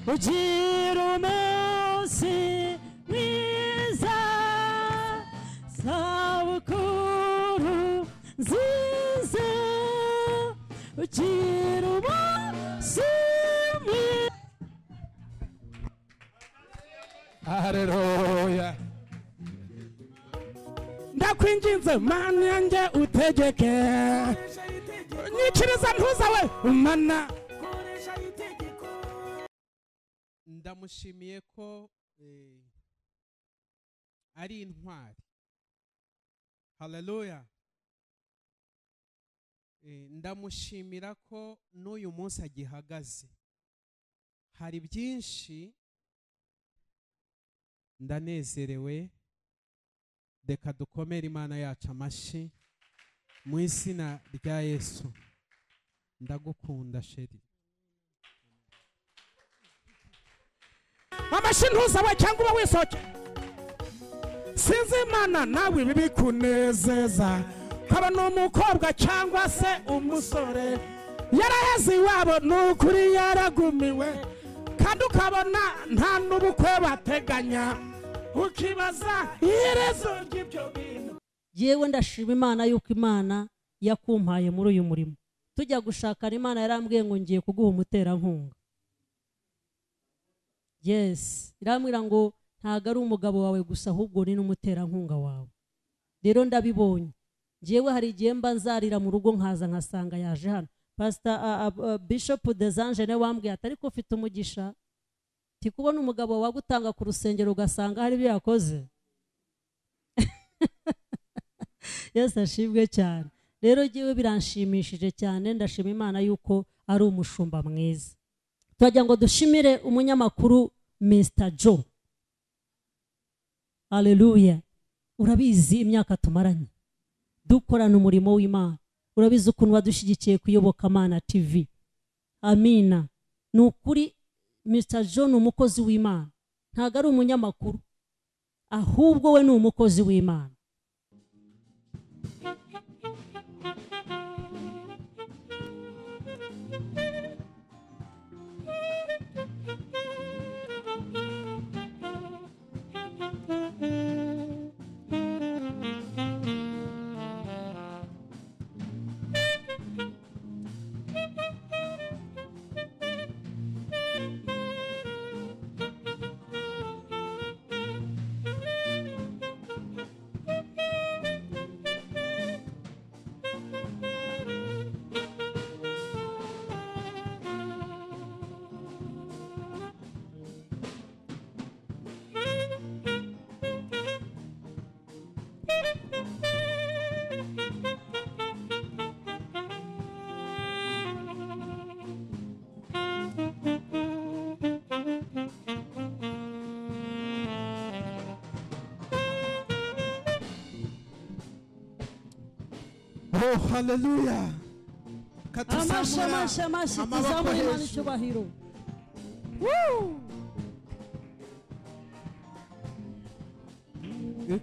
ugira umunsi mwiza sabukuru nziza ugira umunsi mwiza haleluya ndakwinginze mana yanjye utegeke nyikiriza ntuzawe umana ndamushimiye ko eh, ari intwari haleluya Eh, ndamushimira ko n'uyu munsi agihagaze hari byinshi ndanezerewe reka dukomere imana yacu amashyi mu izina rya yesu ndagukunda sheri amashyi ntuzawe cyangwa uba wisohoke sinzi imana nawe ibi bikunezeza haba ni umukobwa cyangwa se umusore yaraheze iwabo ni ukuri yaragumiwe kandi ukabona nta n'ubukwe bateganya ukibaza iherezo ry'ibyo bintu yewe ndashima imana yuko imana yakumpaye muri uyu murimo tujya gushakana imana yarambwiye ngo ngiye kuguha umuterankunga yesi irambwira ngo ntabwo ari umugabo wawe gusa ahubwo ni n'umuterankunga wawe rero ndabibonye ngewe hari igihe mba nzarira mu rugo nkaza nkasanga yaje hano pasita bishopu dezange niwe wambwiye ati ariko ufite umugisha nti kubona umugabo wagutanga ku rusengero ugasanga hari ibyo yakoze yesu ashimwe cyane rero ngewe biranshimishije cyane ndashima imana yuko ari umushumba mwiza turagira ngo dushimire umunyamakuru mr jo aleluya urabizi imyaka tumaranye dukorana umurimo w'imana urabizi ukuntu wadushyigikiye ku iyobokamana tv amina ni ukuri mr jo ni umukozi w'imana ntabwo ari umunyamakuru ahubwo we ni umukozi w'imana oh haleluya amashi amashi katusambura amashi amaboko tuzamure imana hejuru. icyubahiro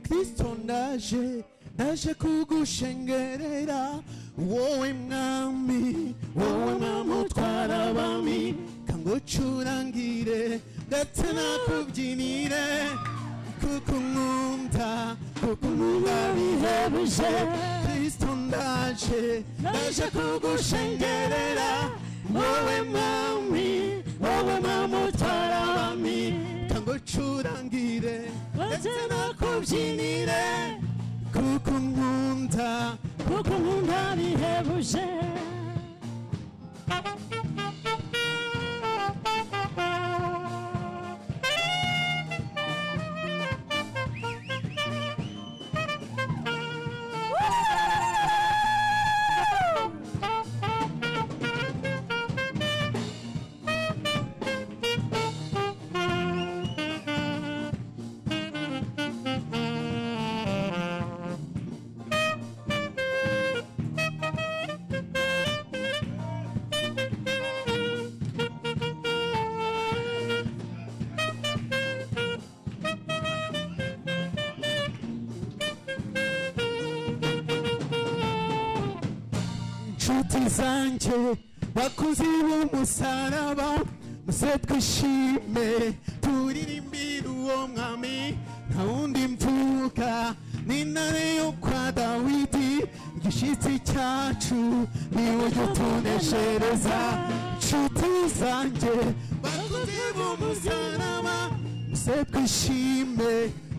kristo ndaje ndaje kugushengerera wowe mwami wowe mwami utwara abami kangucurangire ndetse nakubyinire kuko nkunda kuko nkunda bihebuje kristo ndaje ndaje kugushengerera wowe mwami wowe mwami utwara abami kangucurangire ndetse nakubyinire kuko nkunda kuko nkunda bihebuje inshuti zanjye bakozi b'umusaraba maze twishime turirimbire uwo mwami nta wundi mvuka n'intare yo kwa dawidi igishyitsi cyacu niwe ujya utuneshereza nshuti zanjye bakuziba umusaraba maze twishime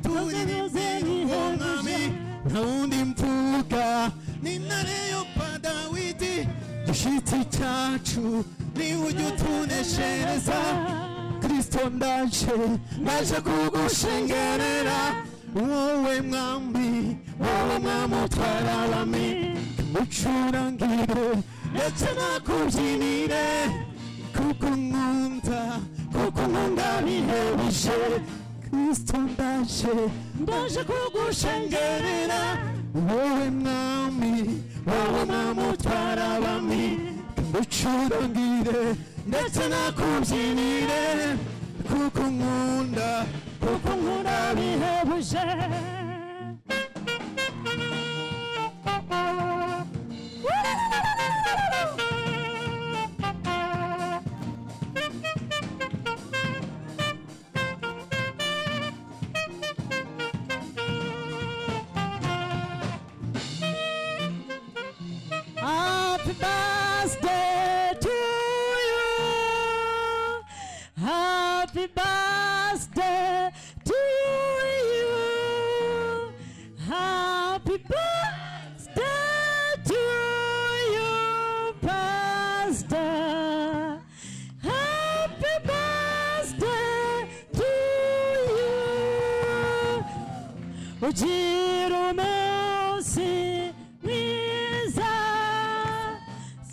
turirimbire uwo mwami nta wundi mvuka n'intare yo kwa dawidi igishyitsi cyacu niwe ujya utuneshereza kristo ndaje naje kugushengerera wowe mwami wowe mwami utwara abami mucurangire ndetse nakubyinire kuko nkunda kuko nkunda bihebuje kristo ndaje ndaje kugushengerera wowe mwami wowe mwami utwara abami mucurangire ndetse nakubyinire kuko nkunda kuko nkunda bihebuje Happy birthday to you. Happy birthday to you. Happy birthday to you, Pastor. Happy birthday to you. ugira umunsi mwiza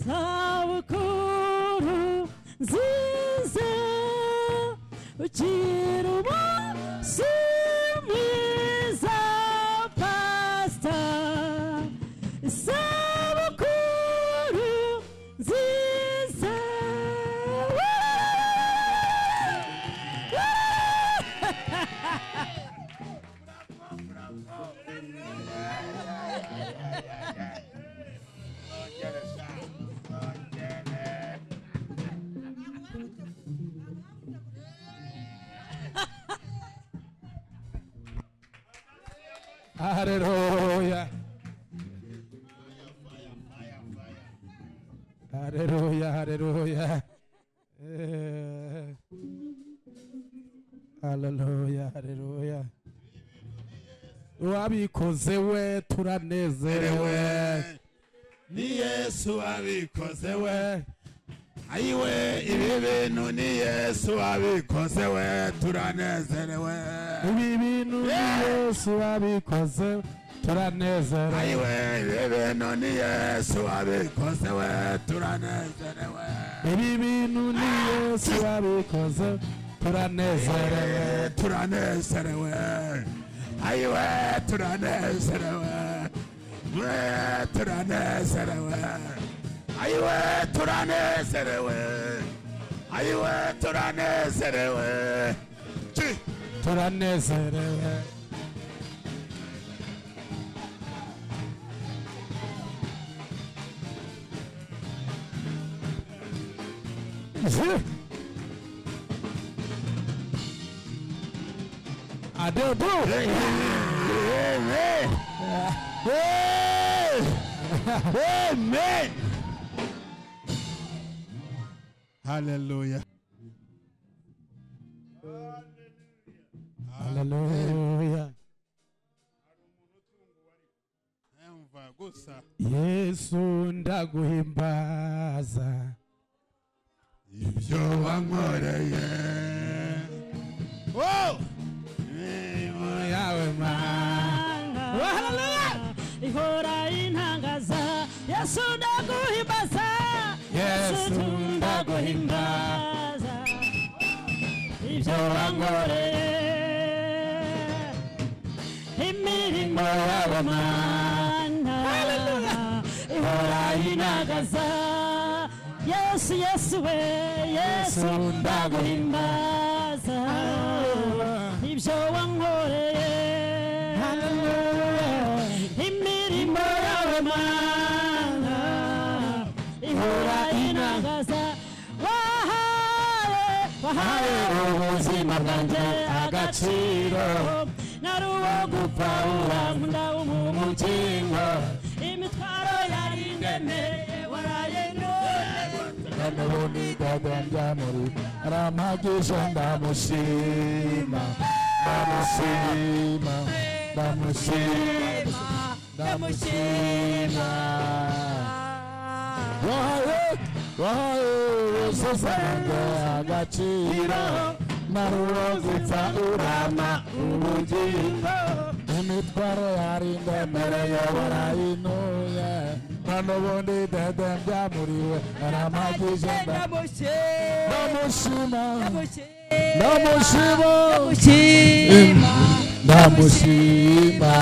sabukuru nziza ugira umunsi mwiza pasita sabukuru nziza Hallelujah. Hallelujah, hallelujah. Eh. Hallelujah, hallelujah. Wabikoze we turanezerewe. ni yesu wabikoze we ayiwe ibi bintu ni yesu wabikoze we turanezerewe Ibi bintu ni Yesu wabikoze turanezerewe. ayiwe ibi bintu ni yesu wabikoze we turanezerewe Ibi bintu ni Yesu wabikoze turanezerewe. Eh, turanezerewe ayiwe turanezerewe Eh, turanezerewe ayiwe turanezerewe ayiwe turanezerewe Chi. turanezerewe adebu Amen. Amen. Hallelujah. haleluya Emva gusa yesu ndaguhimbaza ibyo wankoreye. Oh! Imirimo yawe mana. ihora intangaza yesu ndaguhimbaza Yesu ndaguhimbaza. ibyo wankoreye imirimo y'abamana ihora intangaza yesu yesu we yesu ndaguhimbaza ibyo wankoreye imirimo y'abamana ihora intangaza wahaye wahaye ubuzima bwanjye agaciro nari uwo gupfa urankunda umukingo imitwaro yari indemereye waraye none Kanda bundi kaganja muri Ramagisha ndamushima Ndamushima Ndamushima Ndamushima Wahaye Wahaye ubuzima bwanjye agaciro Nari uwo gupfa urama ubugingo imitwaro yarindemereye barayinuye nta n'ubundi dedembya muri we aramagije nda- ndamushima ndamushima ndamushima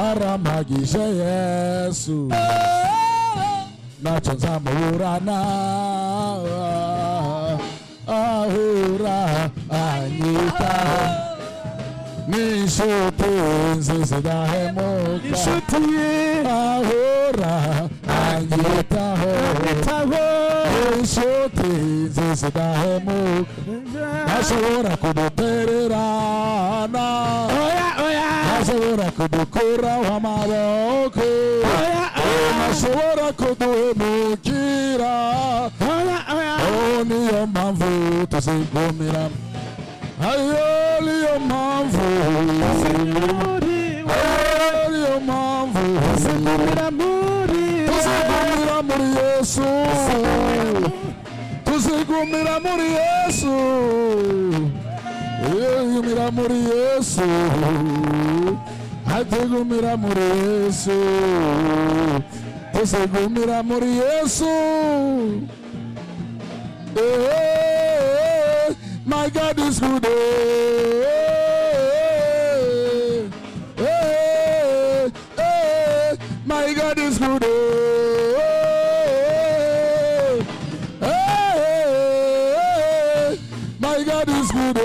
aramagije yesu ntacyo nzamuburana ahura anyitaho n'inshuti nziza idahemuka inshuti ye ahora anyitaho inshuti nziza idahemuka ntashobora kudutererana ntashobora kudukuraho amaboko ntashobora kuduhemukira Oh, niyo mpamvu tuzigumira Ayo niyo mpamvu Ayo niyo mpamvu Tuzigumira muri Tuzigumira muri Yesu Tuzigumira muri Yesu Tuzigumira muri Yesu Atugumira muri Yesu Tuzigumira muri Yesu Hey, my God is good. Hey, hey, hey, my God is good. Hey, hey, my God is good.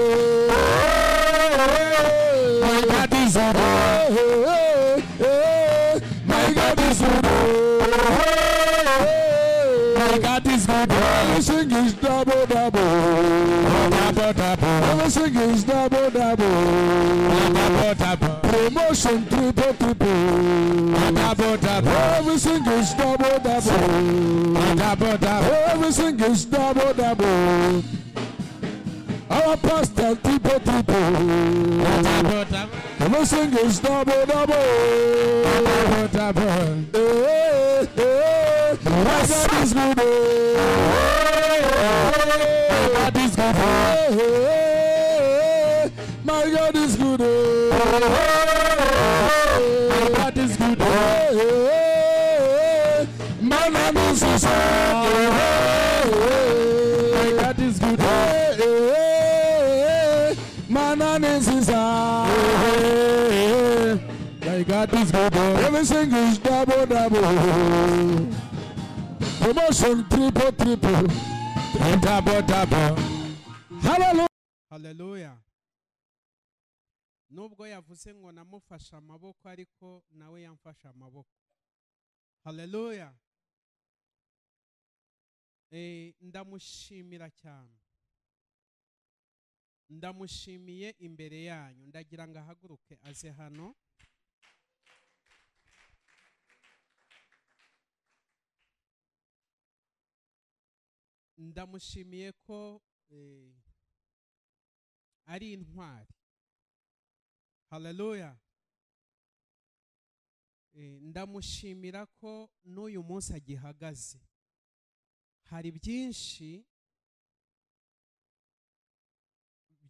Hey, my God is good. Hey, hey, my God is good. Hey, my God is good. Everything is double double. Double double. Everything is double double. Double double. Promotion triple triple. Double double. Everything is double double. Double double. Everything is double double. Our pastor triple triple. Everything is double double. Double double. Hey, hey, my God is good. Hey, my God is good. Hey, my God is good. My God is good. Hey, my name is Jesus. My God is good. Hey, my name is Jesus. My God is good. Everything is double double. Promotion triple triple. Double double. Hallelujah. haleluya nubwo yavuze ngo namufashe amaboko ariko nawe yamfashe amaboko haleluya Eh, ndamushimira cyane ndamushimiye imbere yanyu ndagira ngo ahaguruke aze hano ndamushimiye ko eh, ari intwari haleluya Eh, ndamushimira ko n'uyu munsi agihagaze hari byinshi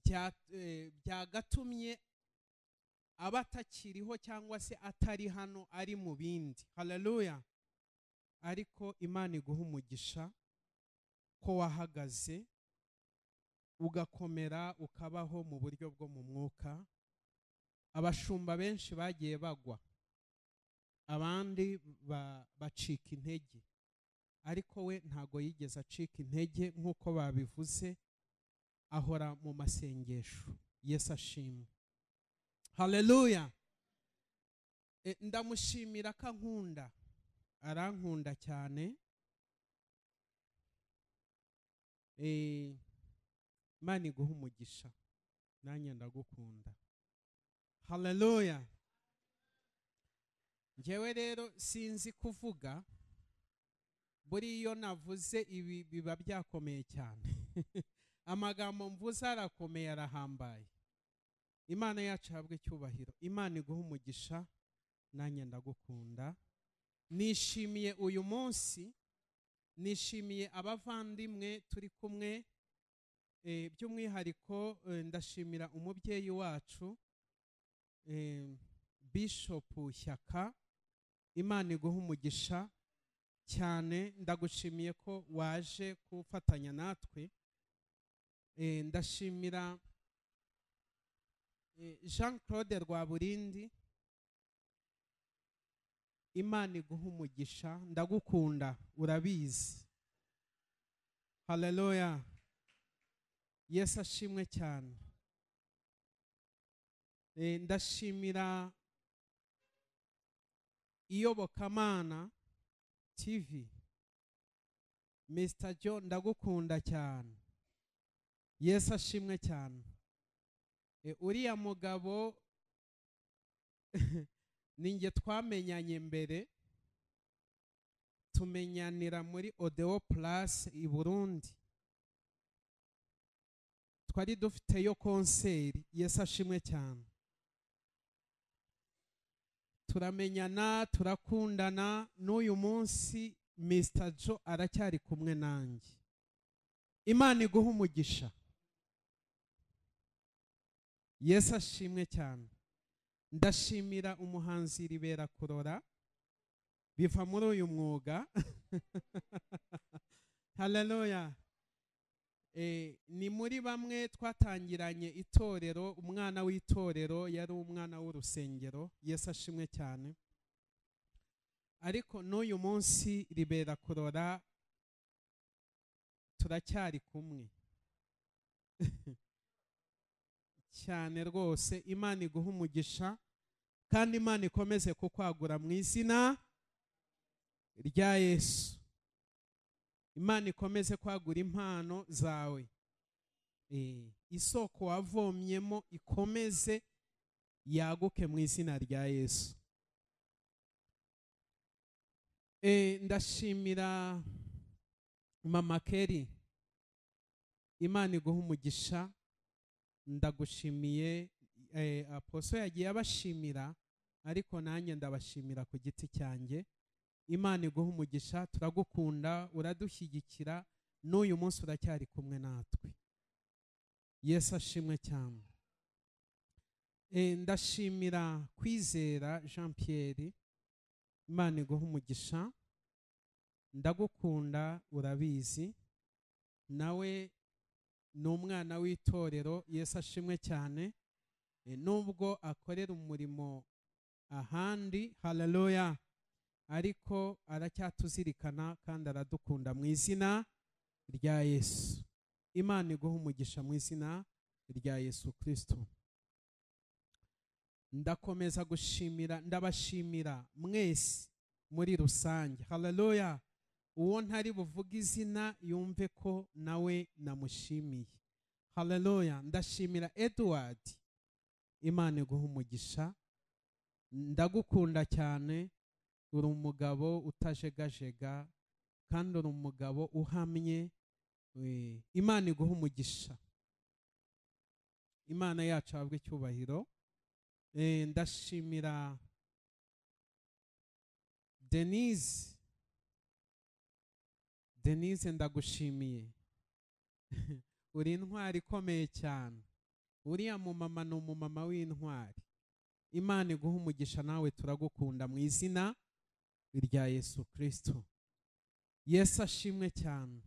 bya- eh, byagatumye aba atakiriho cyangwa se atari hano ari mu bindi haleluya ariko imana iguha umugisha ko wahagaze ugakomera ukabaho mu buryo bwo mu mwuka abashumba benshi bagiye bagwa abandi ba- bacika intege ariko we ntago yigeze acika intege nk'uko babivuze ahora mu masengesho yesu ashimwe haleluya E, ndamushimira ko ankunda arankunda cyane Eh, imana iguha umugisha nanjye ndagukunda haleluya njyewe rero sinzi kuvuga buriya iyo navuze ibi biba byakomeye cyane amagambo mvuze arakomeye arahambaye imana yacu ihabwa icyubahiro imana iguha umugisha nanjye ndagukunda nishimiye uyu munsi nishimiye abavandimwe turi kumwe eh, by'umwihariko eh, ndashimira umubyeyi wacu eh, bishopu shyaka imana iguha umugisha cyane ndagushimiye ko waje gufatanya natwe Eh, ndashimira eh, jean claude rwaburindi imana iguha umugisha ndagukunda urabizi haleluya yesu ashimwe cyane Eh, ndashimira iyobokamana tv mr john ndagukunda cyane yesu ashimwe cyane Eh, uriya mugabo ninjye twamenyanye mbere tumenyanira muri odeo purasi i burundi twari dufiteyo konseri yesu ashimwe cyane turamenyana turakundana n'uyu munsi mr jo aracyari kumwe nanjye imana iguha umugisha yesu ashimwe cyane ndashimira umuhanzi ribera kurora biva muri uyu mwuga haleluya Eh, ni muri bamwe twatangiranye itorero umwana w'itorero yari umwana w'urusengero yesu ashimwe cyane ariko n'uyu munsi ribera kurora turacyari kumwe cyane rwose imana iguha umugisha kandi imana ikomeze kukwagura mu izina rya yesu imana ikomeze kwagura impano zawe Eh, isoko wavomyemo ikomeze yaguke mu izina rya yesu Eh, ndashimira mama keri imana iguha umugisha ndagushimiye eh, aposo yagiye abashimira ariko nanjye ndabashimira ku giti cyanjye imana iguha umugisha turagukunda uradushyigikira n'uyu munsi uracyari kumwe natwe yesu ashimwe cyane Eh, ndashimira kwizera jean pierre imana iguha umugisha ndagukunda urabizi nawe ni umwana w'itorero yesu ashimwe cyane Eh, nubwo akorera umurimo ahandi haleluya ariko aracyatuzirikana kandi aradukunda mu izina rya yesu imana iguha umugisha mu izina rya yesu kirisito ndakomeza gushimira ndabashimira mwese muri rusange haleluya uwo ntari buvuge izina yumve ko nawe namushimiye haleluya ndashimira edward imana iguha umugisha ndagukunda cyane uri umugabo utajegajega kandi uri umugabo uhamye eh, imana iguha umugisha imana yacu ahabwe icyubahiro Eh, ndashimira denise denise ndagushimiye uri intwari ikomeye cyane uriya mumama ni umumama w'intwari imana iguha umugisha nawe turagukunda mu izina rya yesu kirisito yesu ashimwe cyane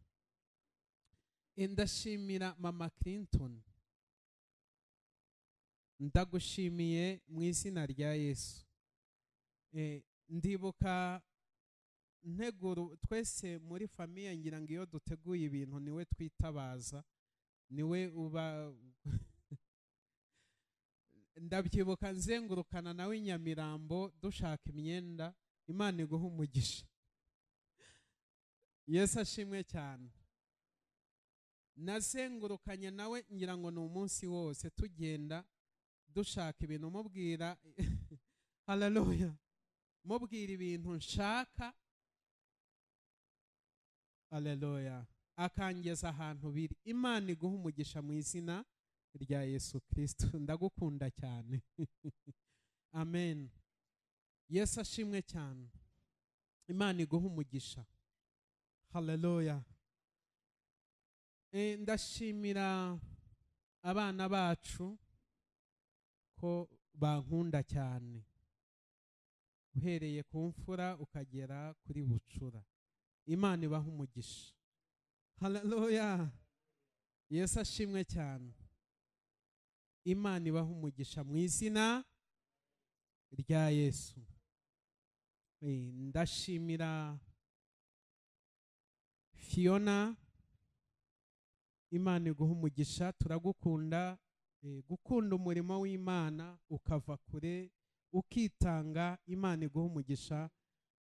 Eh, ndashimira mama clinton ndagushimiye mu izina rya yesu Eh, ndibuka nteguro twese muri famiye ngira ngo iyo duteguye ibintu niwe twitabaza niwe uba ndabyibuka nzengurukana nawe i nyamirambo dushaka imyenda imana iguha umugisha yesu ashimwe cyane nazengurukanye nawe ngira ngo ni umunsi wose tugenda dushaka ibintu mubwira hararuya mubwira ibintu nshaka hararuya akangeza ahantu biri imana iguha umugisha mu izina rya yesu kirisito ndagukunda cyane amen yesu ashimwe cyane imana iguha umugisha hararuya Eh, ndashimira abana bacu ko bankunda cyane uhereye ku mfura ukagera kuri bucura imana ibaha umugisha hararuya yesu ashimwe cyane imana ibaha umugisha mu izina rya yesu Eh, ndashimira fiyona imana iguha umugisha turagukunda eh, gukunda umurimo w'imana ukava kure ukitanga imana iguha umugisha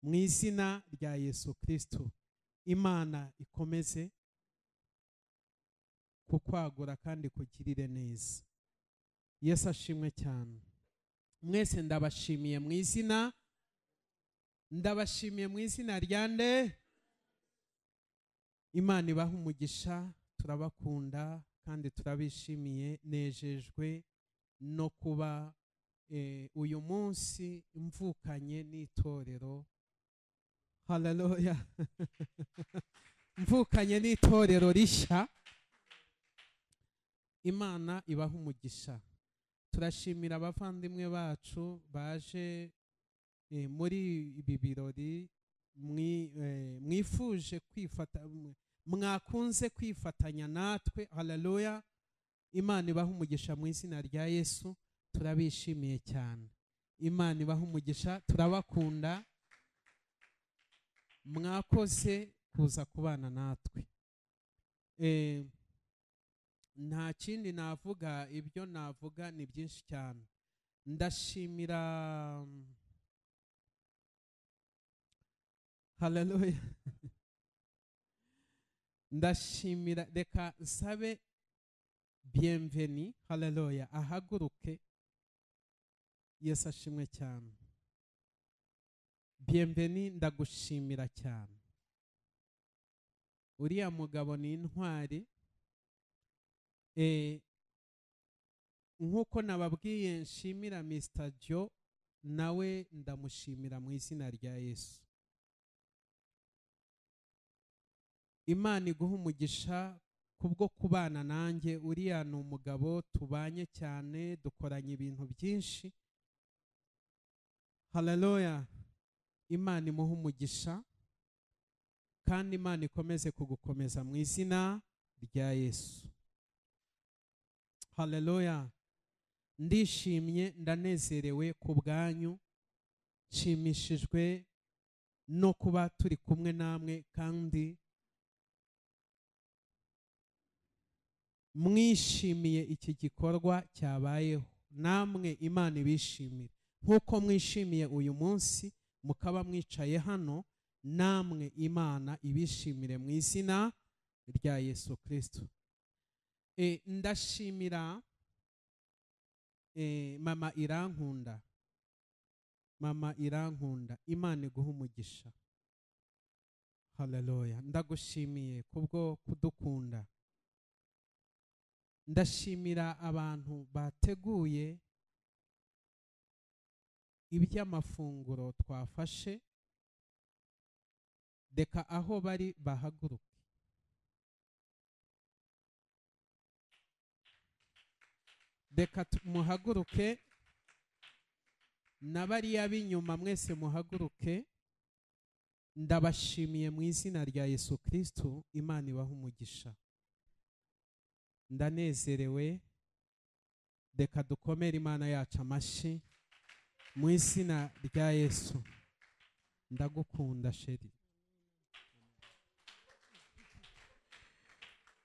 mu izina rya yesu kirisito imana ikomeze kukwagura kandi kugirire neza yesu ashimwe cyane mwese ndabashimiye mu izina ndabashimiye mu izina rya nde imana ibaha umugisha turabakunda kandi turabishimiye nejejwe no kuba eh, uyu munsi mvukanye n'itorero hararuya mvukanye n'itorero rishya imana ibaha umugisha turashimira abavandimwe bacu baje eh, muri ibi birori mwi- eh, mwifuje kwifata mwakunze kwifatanya natwe hararuya imana ibaha umugisha mu izina rya yesu turabishimiye cyane imana ibaha umugisha turabakunda mwakoze kuza kubana natwe Eh, nta kindi navuga ibyo navuga ni byinshi cyane ndashimira hararuya ndashimira reka nsabe biyemveni hararoya ahaguruke yesu ashimwe cyane biyemveni ndagushimira cyane uriya mugabo ni intwari Eh, nk'uko nababwiye nshimira mr jo nawe ndamushimira mu izina rya yesu imana iguha umugisha kubwo kubana nanjye uriya ni umugabo tubanye cyane dukoranye ibintu byinshi hararoya imana imuha umugisha kandi imana ikomeze kugukomeza mu izina rya yesu hararoya ndishimye ndanezerewe ku bwanyu nshimishijwe no kuba turi kumwe namwe kandi mwishimiye iki gikorwa cyabayeho namwe imana ibishimire nk'uko mwishimiye uyu munsi mukaba mwicaye hano namwe imana ibishimire mu izina rya yesu kirisito Eh, ndashimira eh, mama irankunda mama irankunda imana iguha umugisha hararoya ndagushimiye kubwo kudukunda ndashimira abantu bateguye iby'amafunguro twafashe reka aho bari bahaguruke reka tu- muhaguruke na bariya b'inyuma mwese muhaguruke ndabashimiye mu izina rya yesu kirisito imana ibaha umugisha ndanezerewe reka dukomere imana yacu amashyi mu izina rya yesu ndagukunda sheri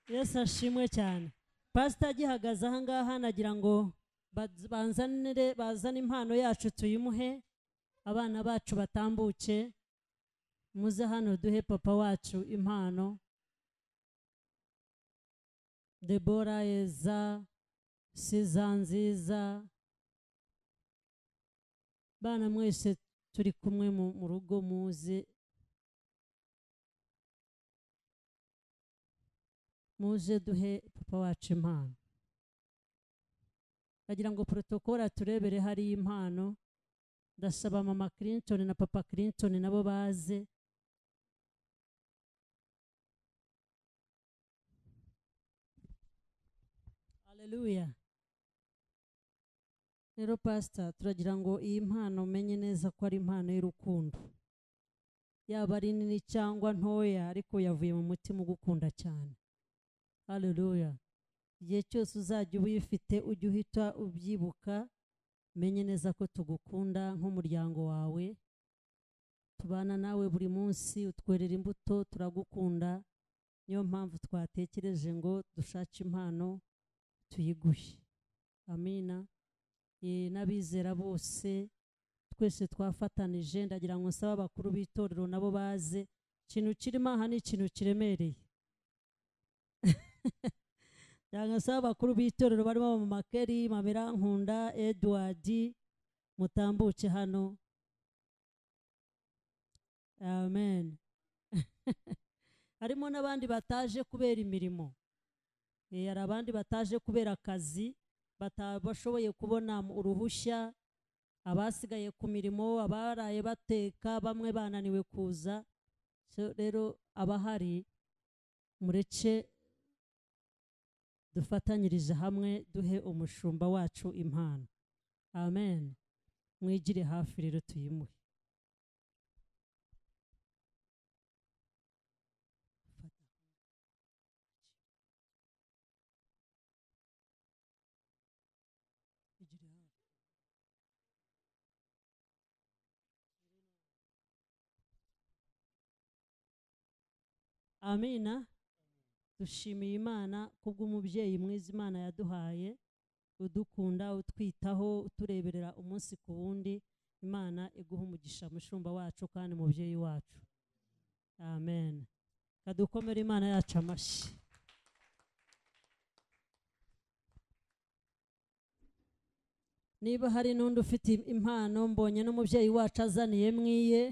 yesu ashimwe cyane pasita agihagaze aha ngaha nagira ngo baz- banzanire bazane impano yacu tuyimuhe abana bacu batambuke muze hano duhe papa wacu impano debora eza siza nziza bana mwese turi kumwe mu mu rugo muze muze duhe papa wacu impano bagira ngo porotokoro aturebere hariyo impano ndasaba mama clinton na papa clinton nabo baze haleluya rero pasita turagira ngo iyi mpano umenye neza ko ari impano y'urukundo yaba ari nini cyangwa ntoya ariko yavuye mu mutima ugukunda cyane haleluya igihe cyose uzajya uba uyifite ujye uhita ubyibuka menye neza ko tugukunda nk'umuryango wawe tubana nawe buri munsi utwerera imbuto turagukunda niyo mpamvu twatekereje ngo dushake impano tuyiguhe amina Eh, n'abizera bose twese twafatanije ndagira ngo nsabe abakuru b'itorero nabo baze ikintu kirimo aha ni ikintu kiremereye cyangwa se abakuru b'itorero barimo mama keri mamerankunda edward mutambuke hano amen harimo n'abandi bataje kubera imirimo Eh, hari abandi bataje kubera akazi batabashoboye kubona mu- uruhushya abasigaye ku mirimo abaraye bateka bamwe bananiwe kuza So, rero abahari mureke dufatanyirize hamwe duhe umushumba wacu impano amen mwigire hafi rero tuyimuhe amina dushimiye imana kubw'umubyeyi mwiza imana yaduhaye udukunda utwitaho utureberera umunsi ku wundi imana iguha umugisha mushumba wacu kandi mubyeyi wacu amen kadukomere imana yacu amashyi niba hari n'undi ufite impano mbonye n'umubyeyi wacu azaniye mwiye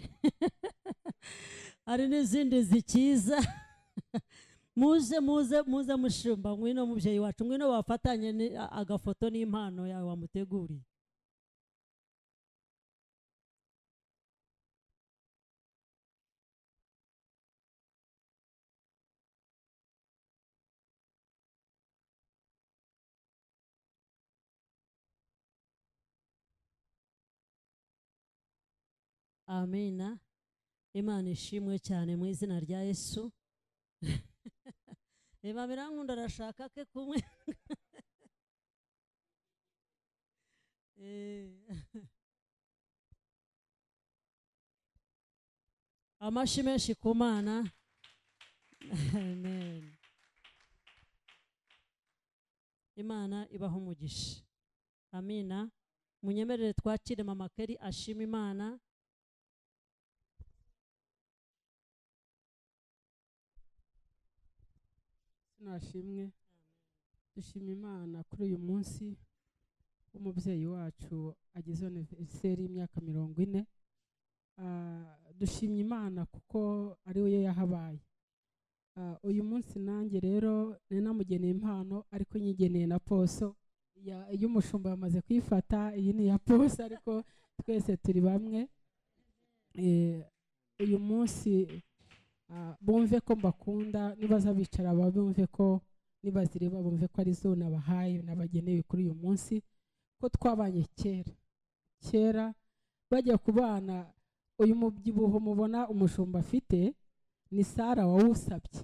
hari n'izindi zikiza muze muze muze mushumba ngwino mubyeyi wacu ngwino wafatanye ni- a- agafoto n'impano yawe wamuteguriye amina imana ishimwe cyane mu izina rya yesu reba birankunda arashaka ke kumwe Eh. amashyi menshi ku mana amen imana ibaho umugisha amina munyemerere twakire mama keri ashima imana nashimwe dushima imana kuri uyu munsi w'umubyeyi wacu ageze aniveriseri y'imyaka mirongo ine Ah, dushimye imana kuko ari we yahabaye Ah, uyu munsi nanjye rero nari namugeneye impano ariko nyigeneye na poso Ya- iy'umushumba yamaze kuyifata iyi ni iya poso ariko twese turi bamwe Eh, uyu munsi Ah, bumve ko mbakunda nibaza bicara bumve ko nibazireba bumve ko ari zo nabahaye nabageneye kuri uyu munsi ko twabanye kera kera bajya ku bana uyu mubyibuho mubona umushumba afite ni sara wawusabye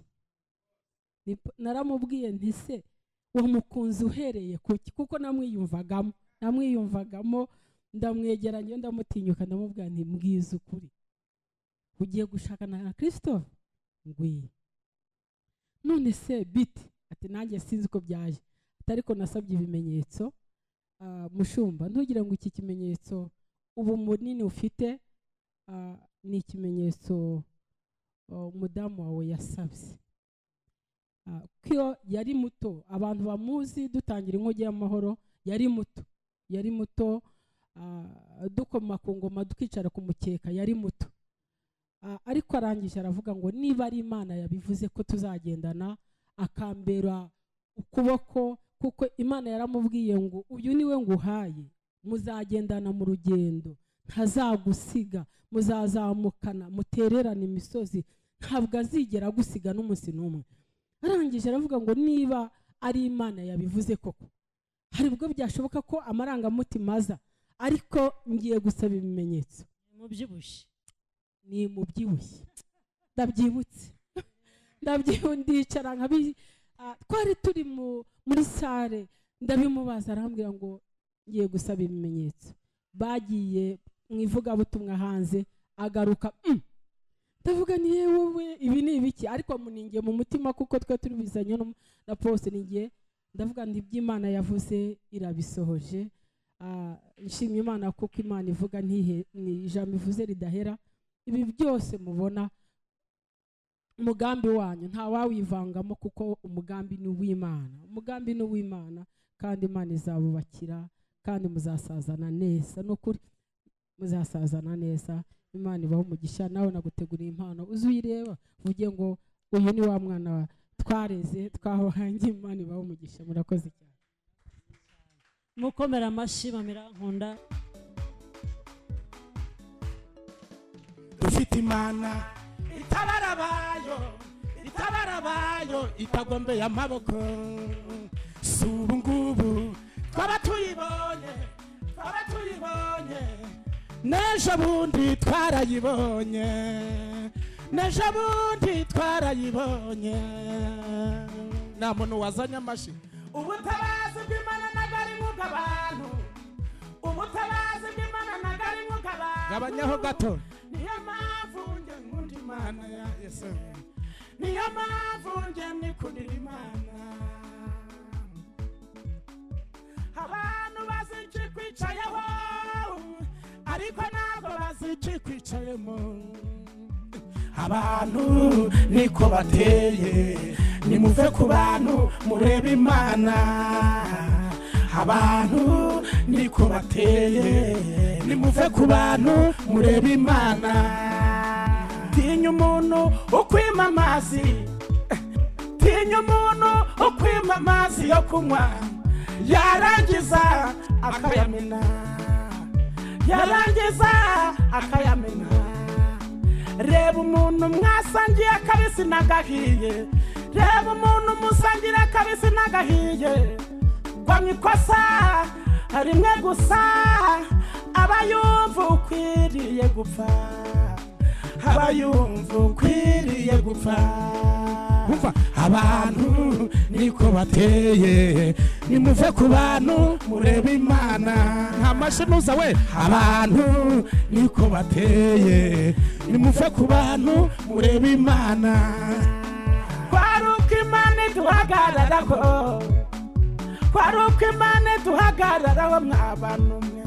Ni p- naramubwiye nti se wamukunze uhereye ku ki kuko namwiyumvagamo namwiyumvagamo ndamwegeranye ndamutinyuka ndamubwira nti mbwiza ukuri ugiye gushakana na christophe ngwino none se biti ati nanjye sinzi uko byaje ati ariko nasabye ibimenyetso ah, mushumba ntugire ngo iki kimenyetso ubu munini ufite ah, ni ikimenyetso ah, umudamu wawe yasabye Ah, kuko iyo yari muto abantu bamuzi dutangira inkongi y'amahoro yari muto yari muto ah, dukoma ku ngoma tukicara ku mukeka yari muto Ah, ariko arangije aravuga ngo niba ari imana yabivuze ko tuzagendana akambera ukuboko kuko imana yaramubwiye ngo uyu niwe nguhaye muzagendana mu rugendo ntazagusiga muzazamukana mutererane imisozi ntabwo azigera agusiga n'umunsi n'umwe arangije aravuga ngo niba ari imana yabivuze koko hari ubwo byashoboka ko amarangamutima aza ariko ngiye gusaba ibimenyetso mubyibushye ni mu byibushye ndabyibutse ndabyibu ndicara nkabi ah, twari turi mu- muri sale ndabimubaza arambwira ngo ngiye gusaba ibimenyetso bagiye mu ivugabutumwa hanze agaruka "Mm." ndavuga ni "Ye wowe ibi ni ibiki ariko muningiye mu mutima kuko twe turi bizanye no mu- na pose ningiye ndavuga nti iby'imana yavuze irabisohoje Ah, nshimye imana kuko imana ivuga ntihe ni ijambo ivuze ridahera ibi byose mubona umugambi wanyu nta wawivangamo kuko umugambi ni uw'imana umugambi ni uw'imana kandi imana izabubakira kandi muzasazana neza ni ukuri muzasazana neza imana ibaho umugisha nawe naguteguriye impano uzi uyireba uvuge ngo uyu ni wa mwana wa- twareze twahangiye imana ibaho umugisha murakoze cyane mukomera amashyi bamera nkunda dufite imana itabara abayo itabara abayo itagombeye amaboko si ubu ngubu twaba tuyibonye twaba tuyibonye n'ejo bundi twarayibonye n'ejo bundi twarayibonye nta muntu wazanye amashyi ubutabazi bw'imana ntabwo ari nk'ubw'abantu ubutabazi bw'imana ntabwo ari nk'ubw'abantu gabanyaho gato niyo mpamvu njye nkunda imana ya yesu niyo mpamvu njye nikundira imana abantu bazi iki kwicayeho ariko ntabwo bazi iki kwicayemo abantu niko bateye nimuve ku bantu murebe imana abantu niko bateye nimuve ku bantu murebe imana tinya umuntu ukwima amazi tinya umuntu ukwima amazi yo kunywa yarangiza akayamena yarangiza akayamena reba umuntu mwasangiye akabisi n'agahiye reba umuntu musangira akabisi n'agahiye kwa mu ikosa rimwe gusa aba yumva ukwiriye gupfa aba yumva ukwiriye gupfa umva abantu niko bateye nimuve ku bantu murebe imana nta mashyi nuza we abantu niko bateye nimuve ku bantu murebe imana kwari uko imana iduhagararaho kwari uko imana iduhagararaho mwabana umwe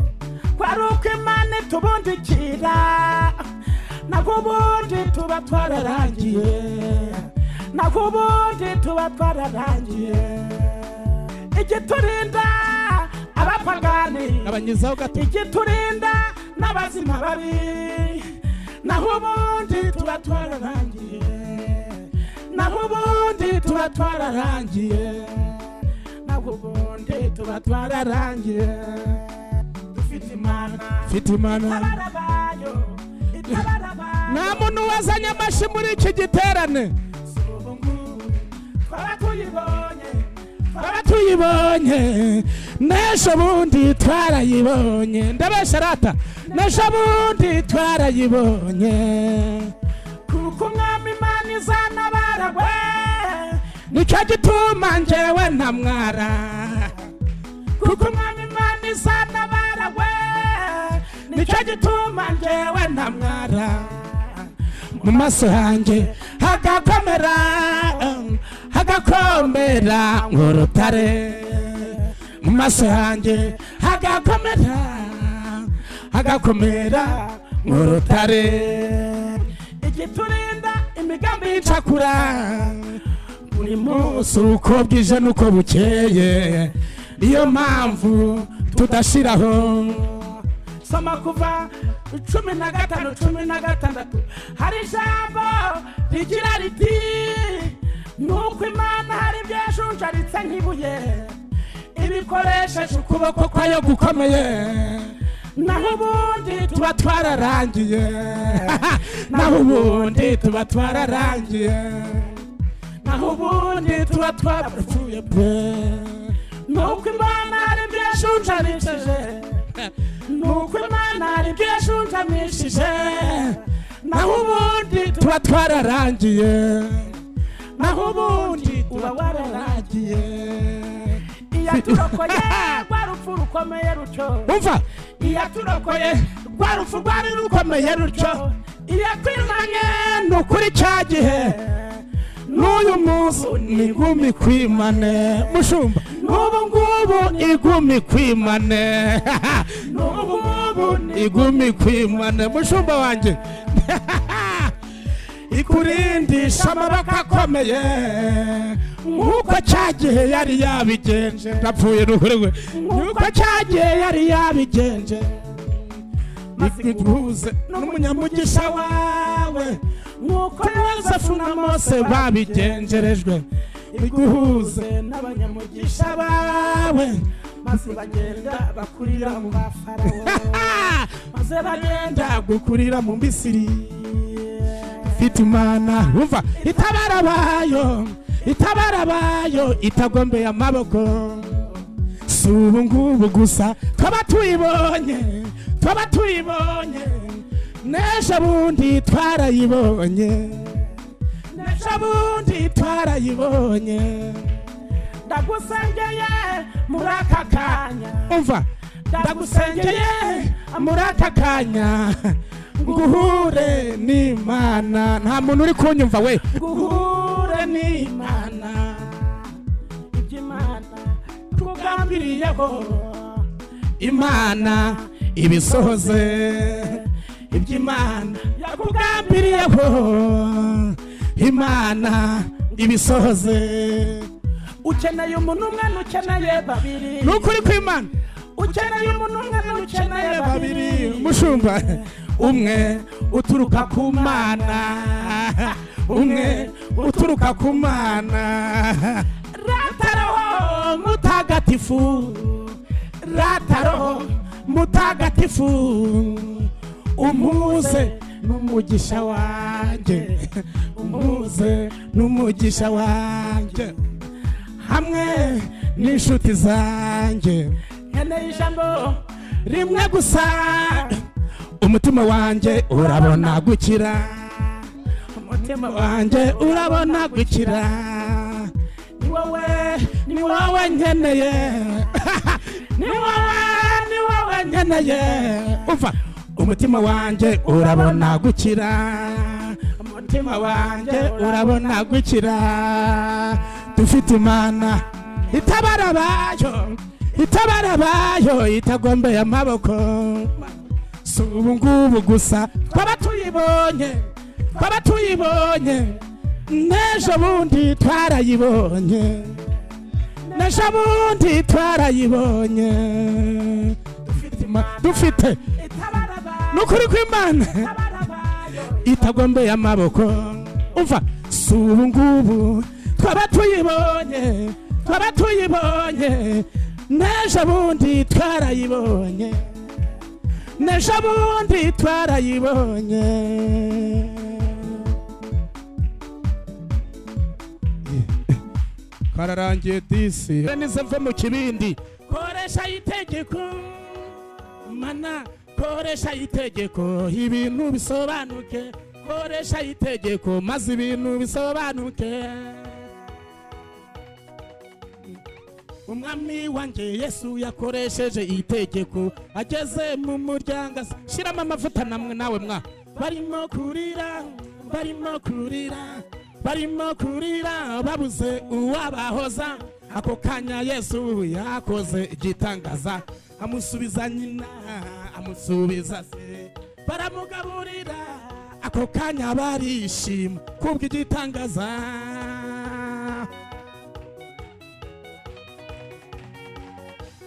kwari uko imana itubundikira naho ubundi tuba twararangiye naho ubundi tuba twararangiye igiturinda abapagani abanyizaho gato igiturinda n'abazima babi naho ubundi tuba twararangiye naho ubundi tuba twararangiye naho ubundi tuba twararangiye dufite imana Mfite imana. itabara abayo itabara nta abayo muntu wazanye amashyi muri iki giterane twaba tuyibonye twaba tuyibonye n'ejo bundi twarayibonye ndabesharata n'ejo bundi twarayibonye kuko umwami imana izanabara we nicyo gituma njyewe ntamwara kuko umwami imana izanabara we nicyo gituma njyewe ntamwara mu maso hanjye hagakomera hagakomera nk'urutare mu maso hanjye hagakomera hagakomera nk'urutare igiturinda imigambi y'icakura buri munsi uko bwije n'uko bukeye niyo mpamvu tudashiraho soma kuva cumi na gatanu cumi na gatandatu hari ijambo rigira riti nuko imana hari ibyo yajunjaritse nk'ibuye ibikoresheje ukuboko kwayo gukomeye naho ubundi tuba twararangiye naho ubundi tuba twararangiye naho ubundi tuba twarapfuye pe nuko imana hari ibyo yashunjanishije nuko imana hari ibyo yashunjanishije naho ubundi tuba twararangiye naho ubundi uba wararangiye iyaturokoye rwa rupfu rukomeye rutyo umva iyaturokoye rwa rupfu rwari rukomeye rutyo iyakwirwanye ni ukuri cya gihe n'uyu munsi ni igumi kwimane mushumba n'ubu ngubu igumi kwimane n'ubu ngubu ni igumi kwimane mushumba wanjye ikurindisha amaboko akomeye nk'uko cya gihe yari yabigenje ndapfuye ruhurwe nk'uko cya gihe yari yabigenje iguhuze n'umunyamugisha wawe nk'uko yozefu na mose babigenjerejwe iguhuze n'abanyamugisha bawe maze bagenda bakurira mu bafarawo maze bagenda gukurira mu misiri ifite imana wumva itabara bayo itabara bayo itagombeye amaboko si ubu ngubu gusa twaba tuyibonye twaba tuyibonye n'ejo bundi twarayibonye n'ejo bundi twarayibonye ndagusengeye muri aka kanya umva ndagusengeye muri aka kanya nguhure n'imana nta muntu uri kunyumva we nguhure n'imana iby'imana tugambiriyeho imana ibisohoze iby'imana yakugambiriyeho imana ibisohoze ukeneye umuntu umwe n'ukeneye babiri ni ukuri kw'imana ukeneye umuntu umwe n'ukeneye babiri mushumba umwe uturuka ku mana umwe uturuka ku mana rataraho mutagatifu rataraho mutagatifu umuze n'umugisha wanjye umuze n'umugisha wanjye hamwe n'inshuti zanjye nkeneye ijambo rimwe gusa umutima wanjye urabona gukira umutima wanjye urabona gukira ni wowe ni wowe nkeneye ni wowe ni wowe nkeneye uva umutima wanjye urabona gukira umutima wanjye urabona gukira dufite imana itabara abayo itabara abayo itagombeye amaboko si ubu ngubu gusa twaba tuyibonye twaba tuyibonye n'ejo bundi twarayibonye n'ejo bundi twarayibonye dufite ima- dufite ni ukuri kw'imana itagombeye amaboko umva si ubu ngubu twaba tuyibonye twaba tuyibonye n'ejo bundi twarayibonye n'ejo bundi twarayibonye kararangiye disi nize mve mu kibindi koresha itegeko mana koresha itegeko ibintu bisobanuke koresha itegeko maze ibintu bisobanuke umwami wanjye yesu yakoresheje itegeko ageze mu muryango asa- shiramo amavuta namwe nawe mwa barimo kurira barimo kurira barimo kurira babuze uwabahoza ako kanya yesu yakoze igitangaza amusubiza nyina amusubiza se baramugaburira ako kanya barishima kubw'igitangaza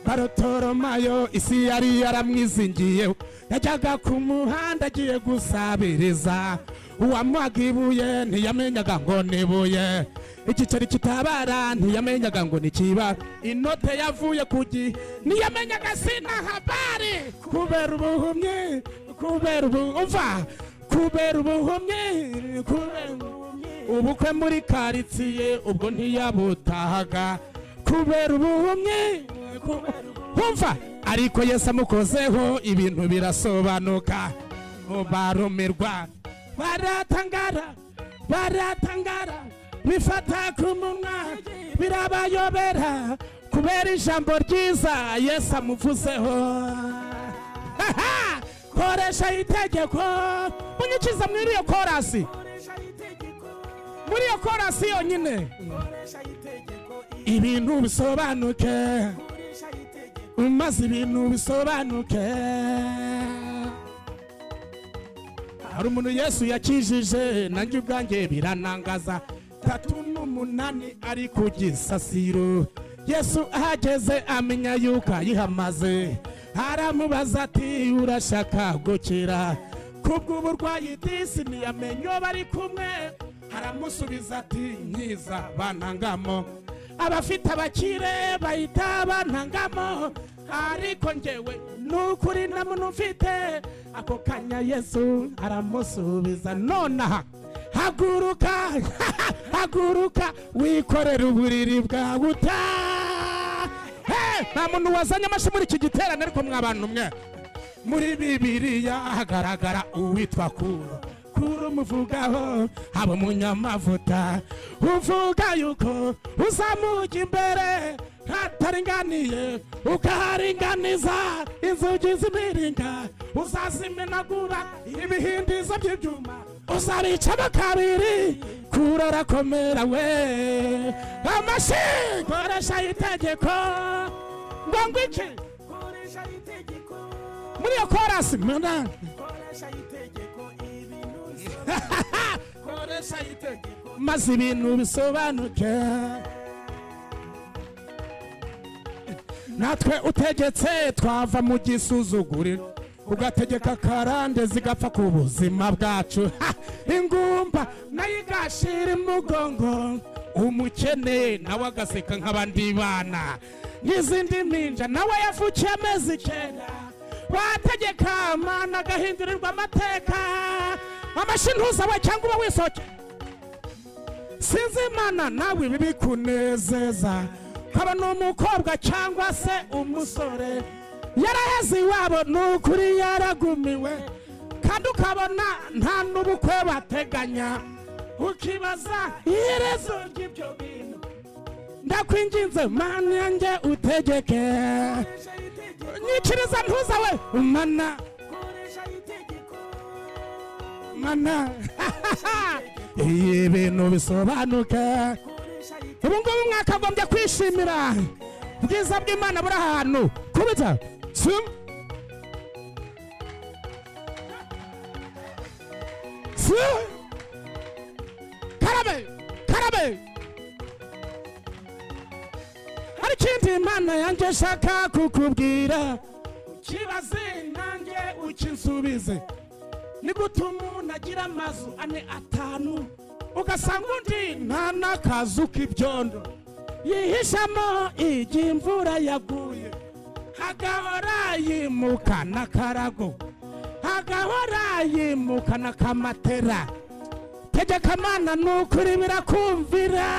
barotoromayo isi yari yaramwizingiyeho yajyaga ku muhanda agiye gusabiriza uwamuhaga ibuye ntiyamenyaga ngo ni ibuye igiceri kitabara ntiyamenyaga ngo ni kiba inote yavuye ku gi ntiyamenyaga sina habari kubera ubuhumyi kubera ubu umva kubera ubuhumyi kubera ubuhumyi ubukwe muri karitsiye ubwo ntiyabutahaga kubera ubuhumyi wumva ariko yesu amukozeho ibintu birasobanuka ngo barumirwa baratangara baratangara bifata ku munwa birabayobera kubera ijambo ryiza yesu amuvuzeho koresha itegeko munyikiza muri iyo korasi muri iyo korasi yonyine ibintu bisobanuke maze ibintu bisobanuke hari umuntu yesu yakijije nanjye ubwanjye biranangaza tatu n'umunani ari ku gisasiro yesu ahageze amenya yuko ayihamaze aramubaza ati urashaka gukira kubw'uburwayi disi ntiyamenye uwo bari kumwe aramusubiza ati nkiza bantangamo abafite abakire bahita bantangamo ariko ngewe nukuri nta muntu ufite ako kanya yesu aramusubiza nonaha haguruka haguruka wikorere uburiri bwawe utaha nta muntu wazanye amashyi muri iki giterane ariko mwabantu mwe muri bibiriya hagaragara uwitwa kuro kuro umuvugaho haba umunyamavuta uvuga yuko uzamuka imbere hataringaniye ukaharinganiza inzugi z'imiringa uzazimenagura ibihindizo by'ibyuma uzabicamo kabiri kuro arakomera we amashyi koresha itegeko ngo ngwike muri iyo korasi mwana koresha itegeko maze ibintu bisobanuke natwe utegetse twava mu gisuzuguriro ugategeka karande zigapfa ku buzima bwacu Ha! ingumba nayo igashira imugongo umukene nawe agaseka nk'abandi bana n'izindi mpinja nawe yavukiye amezi icyenda wategeka amana agahindurirwa amateka amashyi ntuzawe cyangwa uba wisoke sinzi imana nawe ibi bikunezeza haba ni umukobwa cyangwa se umusore yaraheze iwabo ni ukuri yaragumiwe kandi ukabona nta n'ubukwe bateganya ukibaza iherezo ry'ibyo bintu ndakwinginze mana yanjye utegeke nyikiriza ntuza we mana mana iyi bintu bisobanuka ubu ngubu mwakagombye kwishimira ubwiza bw'imana buri ahantu kubita sim- sim- karabe karabe hari ikindi imana yanjye nshaka kukubwira ukibaze nanjye ukinsubize ni gute umuntu agira amazu ane atanu ugasanga undi nta n'akazu k'ibyondo yihishamo igihe imvura yaguye hagahora yimuka n'akarago hagahora yimuka n'akamatera tegeka amana ni ukuri birakumvira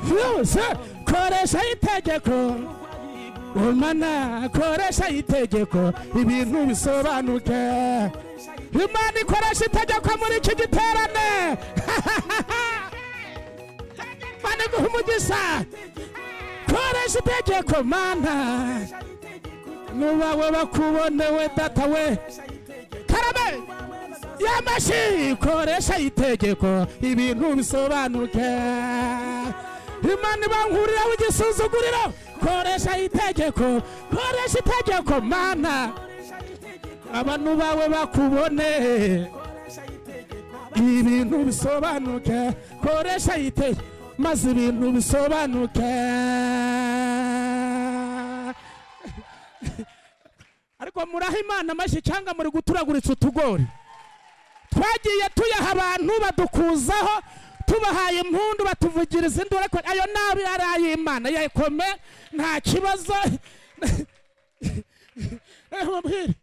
yose koresha itegeko umana koresha itegeko ibintu bisobanuke imana ikoresha itegeko muri iki giterane mana iguha umugisha koresha itegeko mana nubawe bakubonewe data we karabe yamashi koresha itegeko ibintu bisobanuke imana ibankuriraho igisuzuguriro koresha itegeko koresha itegeko mana abantu bawe bakubone ibintu bisobanuke koresha itegeko maze ibintu bisobanuke ariko muraha imana amashyi cyangwa muri guturaguritsa utugori twagiye tuyaha abantu badukuzaho tubahaye impundu batuvugiriza induru ariko ayo nabi ari ay'imana yayikome nta kibazo Eh, mubwire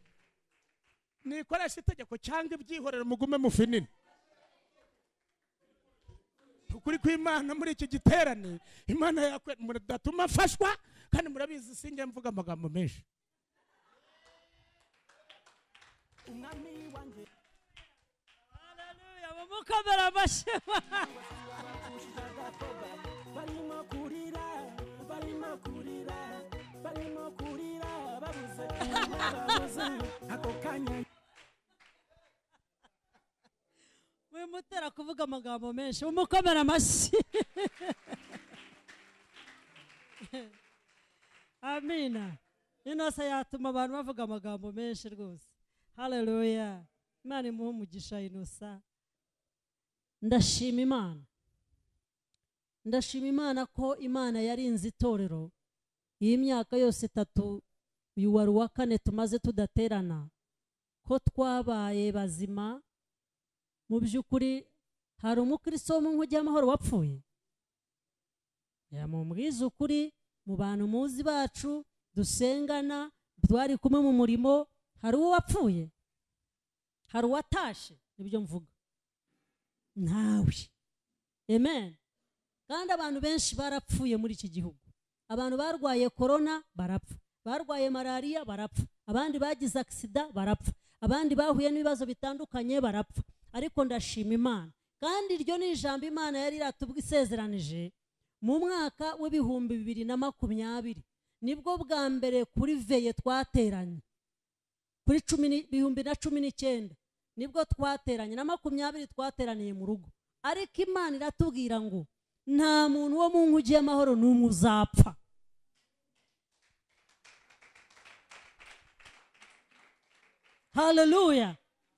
nikoresha itegeko cyangwa ibyihorere mugume mufinini ukuri kw'imana muri iki giterane imana yakwe mudatuma afashwa kandi murabizi sinjye mvuga amagambo menshi Haleluya mumukomere amashyi wimutera kuvuga amagambo menshi umukomera amashyi amina inose yatuma abantu bavuga amagambo menshi rwose haleluya imana imuhe umugisha inosa ndashima imana ndashima imana ko imana yarinze itorero iyi myaka yose itatu uyu wari uwa kane tumaze tudaterana ko twabaye bazima mu by'ukuri hari umukristo wo mu nkugi y'amahoro wapfuye ya mubwize ukuri mu bantu muzi bacu dusengana twari kumwe mu murimo hari uwo wapfuye hari uwatashe nibyo mvuga nawe amen kandi abantu benshi barapfuye muri iki gihugu abantu barwaye korona barapfa barwaye malariya barapfa abandi bagize agisida barapfa abandi bahuye n'ibibazo bitandukanye barapfa ariko ndashima imana kandi iryo ni ijambo imana yari iratubwa isezeranije mu mwaka w'ibihumbi bibiri na makumyabiri nibwo bwa mbere kuri veye twateranye kuri cumi ni- bihumbi na cumi n'icyenda nibwo twateranye na makumyabiri twateraniye mu rugo ariko imana iratubwira ngo nta muntu wo mu nkugi y'amahoro n'umwe uzapfa haleluya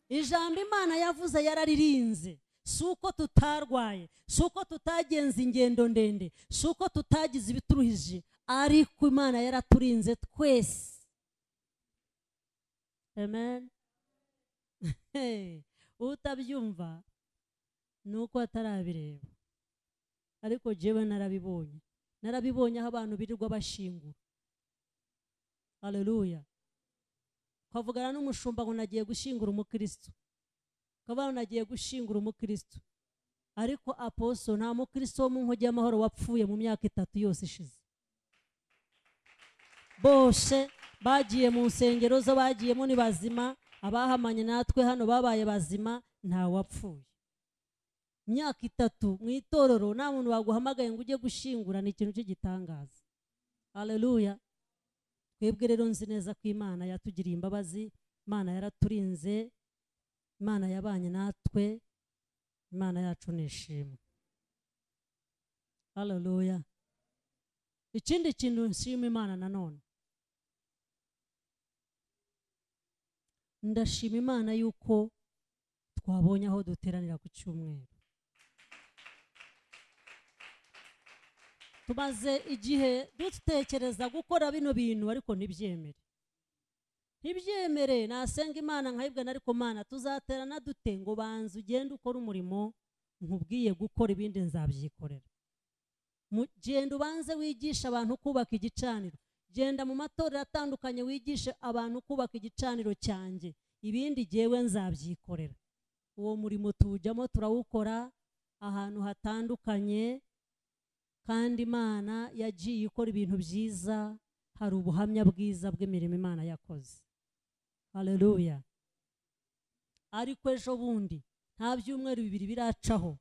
ijambo imana yavuze yararirinze si uko tutarwaye si uko tutagenza ingendo ndende si uko tutagize ibituruhije ariko imana yaraturinze twese amen Hey, utabyumva ni uko atarabireba ariko jewe narabibonye narabibonye aho abantu birirwa bashingura haleluya twavugana n'umushumba ngo nagiye gushyingura umukristo ukavuga ngo nagiye gushyingura umukristo ariko aposo nta mukristo wo mu nkogi y'amahoro wapfuye mu myaka itatu yose ishize bose bagiye mu nsengero zo bagiyemo ni bazima abahamanye natwe hano babaye bazima ntawapfuye imyaka itatu mu itorero nta muntu waguhamagaye ngo ujye gushyingura ni ikintu cy'igitangaza haleluya twebwe rero nzi neza ko imana yatugiriye imbabazi imana yaraturinze imana yabanye natwe imana yacu ni ishimwe haleluya ikindi kintu nshima imana nanone ndashima imana yuko twabonye aho duteranira ku cyumweru tumaze igihe dutekereza gukora bino bintu ariko ntibyemere ntibyemere nasenga imana nkayibwana ariko mana tuzaterana dute ngo banza ugende ukore umurimo nkubwiye gukora ibindi nzabyikorera Mu- genda ubanze wigisha abantu kubaka igicaniro genda mu matorero atandukanye wigishe abantu kubaka igicaniro cyanjye ibindi jyewe nzabyikorera uwo murimo tuwujyamo turawukora ahantu hatandukanye kandi imana yagiye ikora ibintu byiza hari ubuhamya bwiza bw'imirimo imana yakoze haleluya ariko ejo bundi nta byumweru bibiri biracaho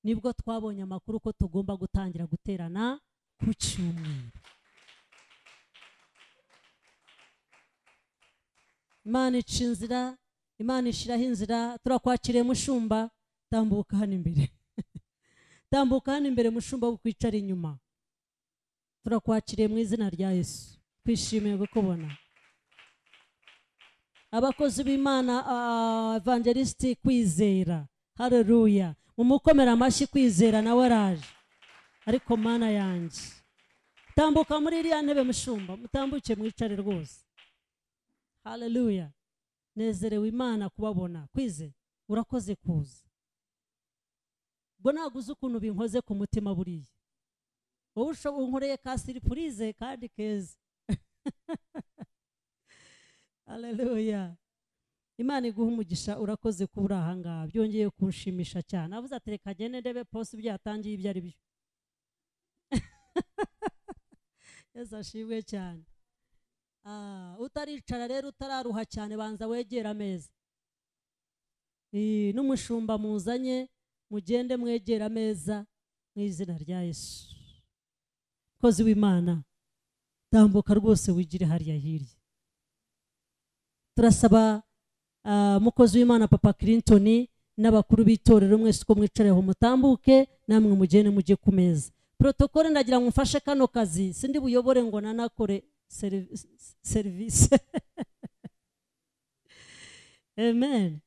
nibwo twabonye amakuru ko tugomba gutangira guterana ku cyumweru imana ica inzira imana ishyiraho inzira turakwakiriye mushumba tambuka hano imbere tambuka hano imbere mushumba wo kwicara inyuma turakwakiriye mu izina rya yesu twishimiye kukubona abakozi b'imana ah, evangelisiti kwizera hareruya mumukomere amashyi kwizera nawe araje ariko mana yanjye tambuka muri iriya ntebe mushumba mutambuke mwicare rwose haleluya nezerewe imana kubabona kwize urakoze kuza ubwo ntabwo uzi ukuntu binkoze ku mutima buriya wowe ushobora unkoreye ka siripurize kandi keza haleluya imana iguha umugisha urakoze kuba uri ahangaha byongeye kunshimisha cyane avuze ati reka agende ndebe posi byatangiye ibyo ari byo yesu ashimwe cyane Ah, utaricara rero utararuha cyane banza wegera ameza Eh, n'umushumba muzanye mugende mwegera ameza mu izina rya yesu kozi w'imana tambuka rwose wigire hariya hirya turasaba ah, mukozi w'imana papa clinton n'abakuru b'itorero mwese uko mwicareho mutambuke namwe mugende mujye ku meza protokole ndagira ngo mfashe kano kazi sindi buyobore ngo nanakore seri- serivisi amen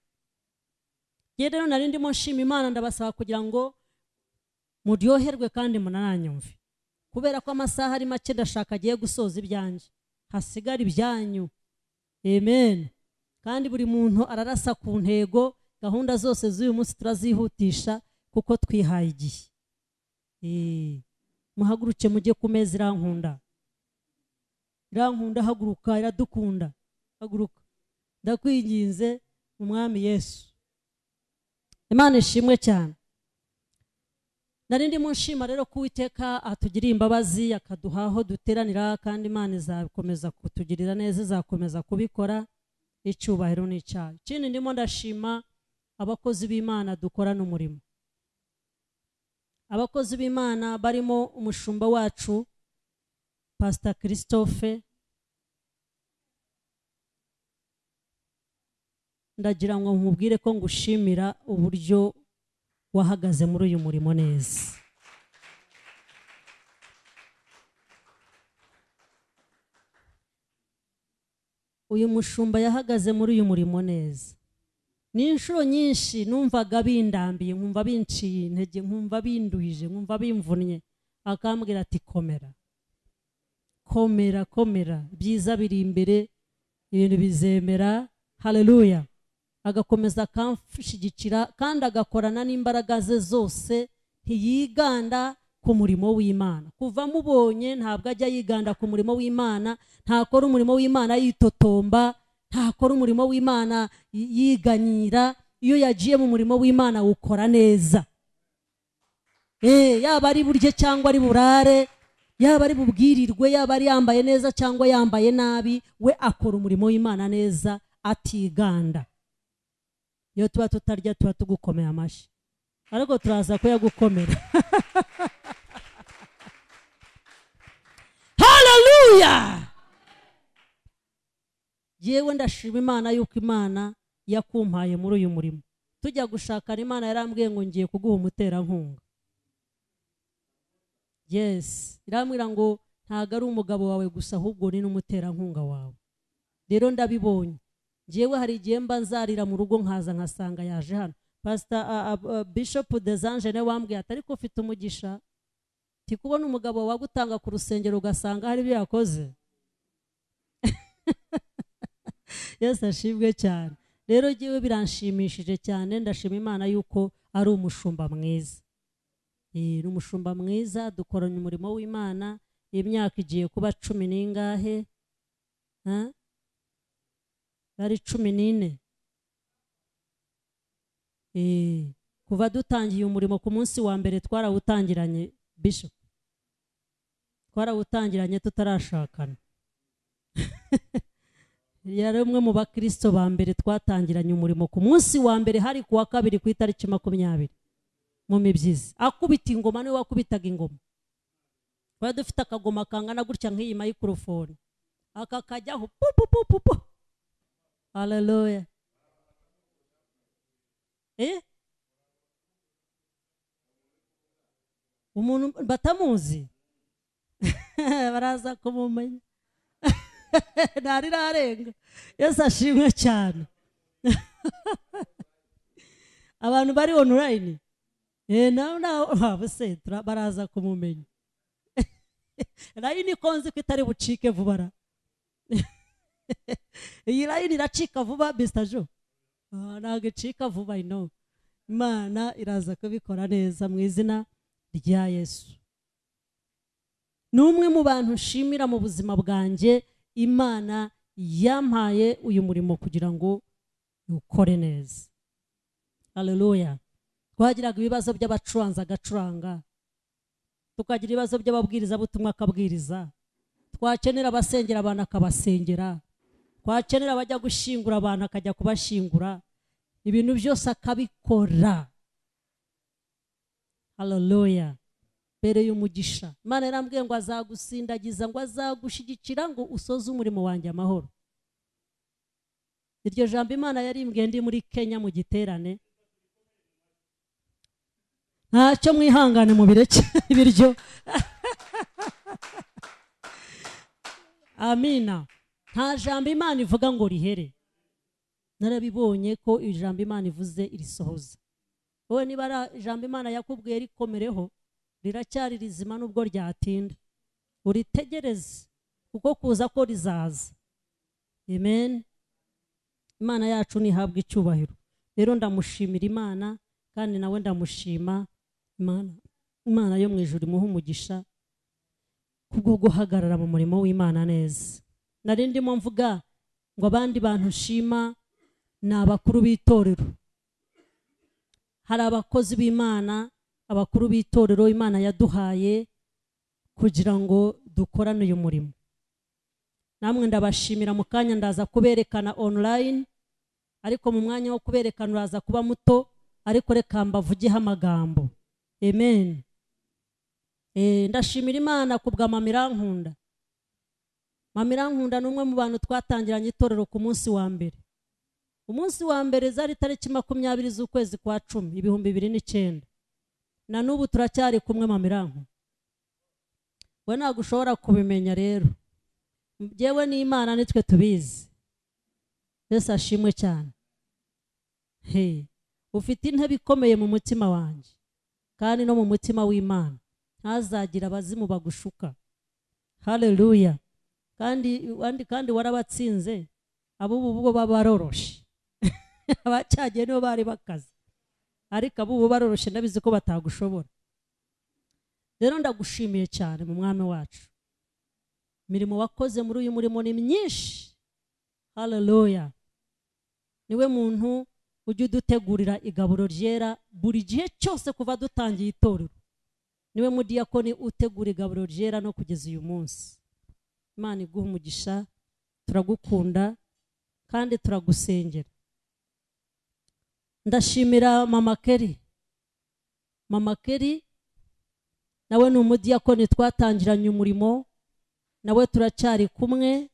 ngewe rero nari ndimo nshima imana ndabasaba kugira ngo muryoherwe kandi munananyumve kubera ko amasaha ari make ndashaka agiye gusoza ibyanjye hasigara ibyanyu amen kandi buri muntu ararasa ku ntego gahunda zose z'uyu munsi turazihutisha kuko twihaye igihe Eh, muhaguruke mujye ku meza irankunda irankunda haguruka iradukunda haguruka ndakwinginze mu mwami yesu imana ishimwe cyane nari ndimo nshima rero ko uwiteka atugiriye imbabazi akaduha aho duteranira kandi imana izakomeza kutugirira neza izakomeza kubikora icyubahiro n'icyaha ikindi ndimo ndashima abakozi b'imana dukorana umurimo abakozi b'imana barimo umushumba wacu pasita christophe ndagira ngo nkubwire ko ngushimira uburyo wahagaze muri uyu murimo neza uyu mushumba yahagaze muri uyu murimo neza ni inshuro nyinshi numvaga bindambiye nkumva binciye intege nkumva binduhije nkumva bimvunnye akambwira ati komera komera komera byiza biri imbere ibintu bizemera haleluya agakomeza akanshyigikira kandi agakorana n'imbaraga ze zose ntiyiganda ku murimo w'imana kuva amubonye ntabwo ajya yiganda ku murimo w'imana ntakora umurimo w'imana yitotomba ntakora umurimo w'imana yi- yiganyira iyo yagiye mu murimo w'imana awukora neza Eh, yaba ari burye cyangwa ari burare yaba ari bubwirirwe yaba ari yambaye neza cyangwa yambaye nabi we akora umurimo w'imana neza atiganda iyo tuba tutarya tuba tugukomeye amashyi ariko turaza kuyagukomera haleluya yewe ndashima imana yuko imana yakumpaye muri uyu murimo tujya gushakana imana yarambwiye ngo ngiye kuguha umuterankunga yes irambwira ngo ntabwo ari umugabo wawe gusa ahubwo ni n'umuterankunga wawe rero ndabibonye ngewe hari igihe mba nzarira mu rugo nkaza nkasanga yaje hano pasita bishop desangene wambwiye ati ariko ufite umugisha nti kubona umugabo wagutanga ku rusengero ugasanga hari ibyo yakoze yesu ashimwe cyane rero ngewe biranshimishije cyane ndashima imana yuko ari umushumba mwiza Eh, ni umushumba mwiza dukoranye umurimo w'imana imyaka igiye kuba cumi n'ingahe Ha? bari cumi n'ine Eh, kuva dutangiye umurimo ku munsi wa mbere twarawutangiranye bishop twarawutangiranye tutarashakana yari umwe mu bakristo ba mbere twatangiranye umurimo ku munsi wa mbere hari ku wa kabiri ku itariki makumyabiri mu mibyizi akubita ingoma niwe wakubitaga ingoma twari dufite akagoma kangana gutya nk'iyi mayikorofone aka kajyaho pu pu pu pu pu haleluya eh umuntu batamuzi baraza kumumenya ntarirarenga yesu ashimwe cyane abantu bari onurayini Eh, Eh, nawe nawe waba se tura- baraza kumumenya rayini ko nzi ko itari bucike vuba ra iyi rayini iracika vuba bisita jo Ah, ntabwo icika vuba ino imana iraza kubikora neza mu izina rya yesu ni umwe mu bantu nshimira mu buzima bwanjye imana yampaye uyu murimo kugira ngo ukore neza haleluya twagiraga ibibazo by'abacuranzi agacuranga tukagira ibibazo by'ababwirizabutumwa akabwiriza twakenera abasengera abantu akabasengera twakenera abajya gushyingura abantu akajya kubashyingura ibintu byose akabikora haleluya mbere y'umugisha imana yarambwiye ngo azagusindagiza ngo azagushyigikira ngo usoze umurimo wanjye amahoro iryo jambo imana yarimbwiye ndi muri kenya mu giterane ntacyo mwihangane mu bireke ibiryo amina nta jambo imana ivuga ngo rihere narabibonye ko ijambo imana ivuze irisohoza wowe niba ari ijambo imana yakubwiye rikomereho riracyari rizima nubwo ryatinda uritegereze kuko kuza ko rizaza amen imana yacu ntihabwe icyubahiro rero ndamushimira imana kandi nawe ndamushima imana imana yo mu ijuru imuha umugisha kubwo guhagarara mu murimo w'imana neza nari ndimo mvuga ngo abandi bantu nshima ni abakuru b'itorero hari abakozi b'imana abakuru b'itorero imana yaduhaye kugira ngo dukorane uyu murimo namwe ndabashimira mu kanya ndaza kuberekana online ariko mu mwanya wo kuberekana uraza kuba muto ariko reka mbavugeho amagambo amen Eh, ndashimira imana kubwa mama irankunda mama irankunda ni umwe mu bantu twatangiranye itorero ku munsi wa mbere umunsi wa mbere zari tariki makumyabiri z'ukwezi kwa cumi ibihumbi bibiri n'icyenda na n'ubu turacyari kumwe mama irankunda we ntabwo ushobora kubimenya rero njyewe n'imana nitwe tubizi yesu ashimwe cyane he ufite intebe ikomeye mu mutima wanjye kandi no mu mutima w'imana ntazagira abazimu bagushuka haleluya kandi kandi- kandi warabatsinze ab'ubu bo baba baroroshe abacyagiye nibo bari bakaze ariko ab'ubu baroroshe ndabizi ko batagushobora rero ndagushimiye cyane mu mwami wacu imirimo wakoze muri uyu murimo ni myinshi haleluya niwe muntu ujya udutegurira igaburo ryera buri gihe cyose kuva dutangiye itorero niwe mudiyakoni utegura igaburo ryera no kugeza uyu munsi imana iguha umugisha turagukunda kandi turagusengera ndashimira mama keri mama keri nawe ni umudiyakoni twatangiranye umurimo nawe turacyari kumwe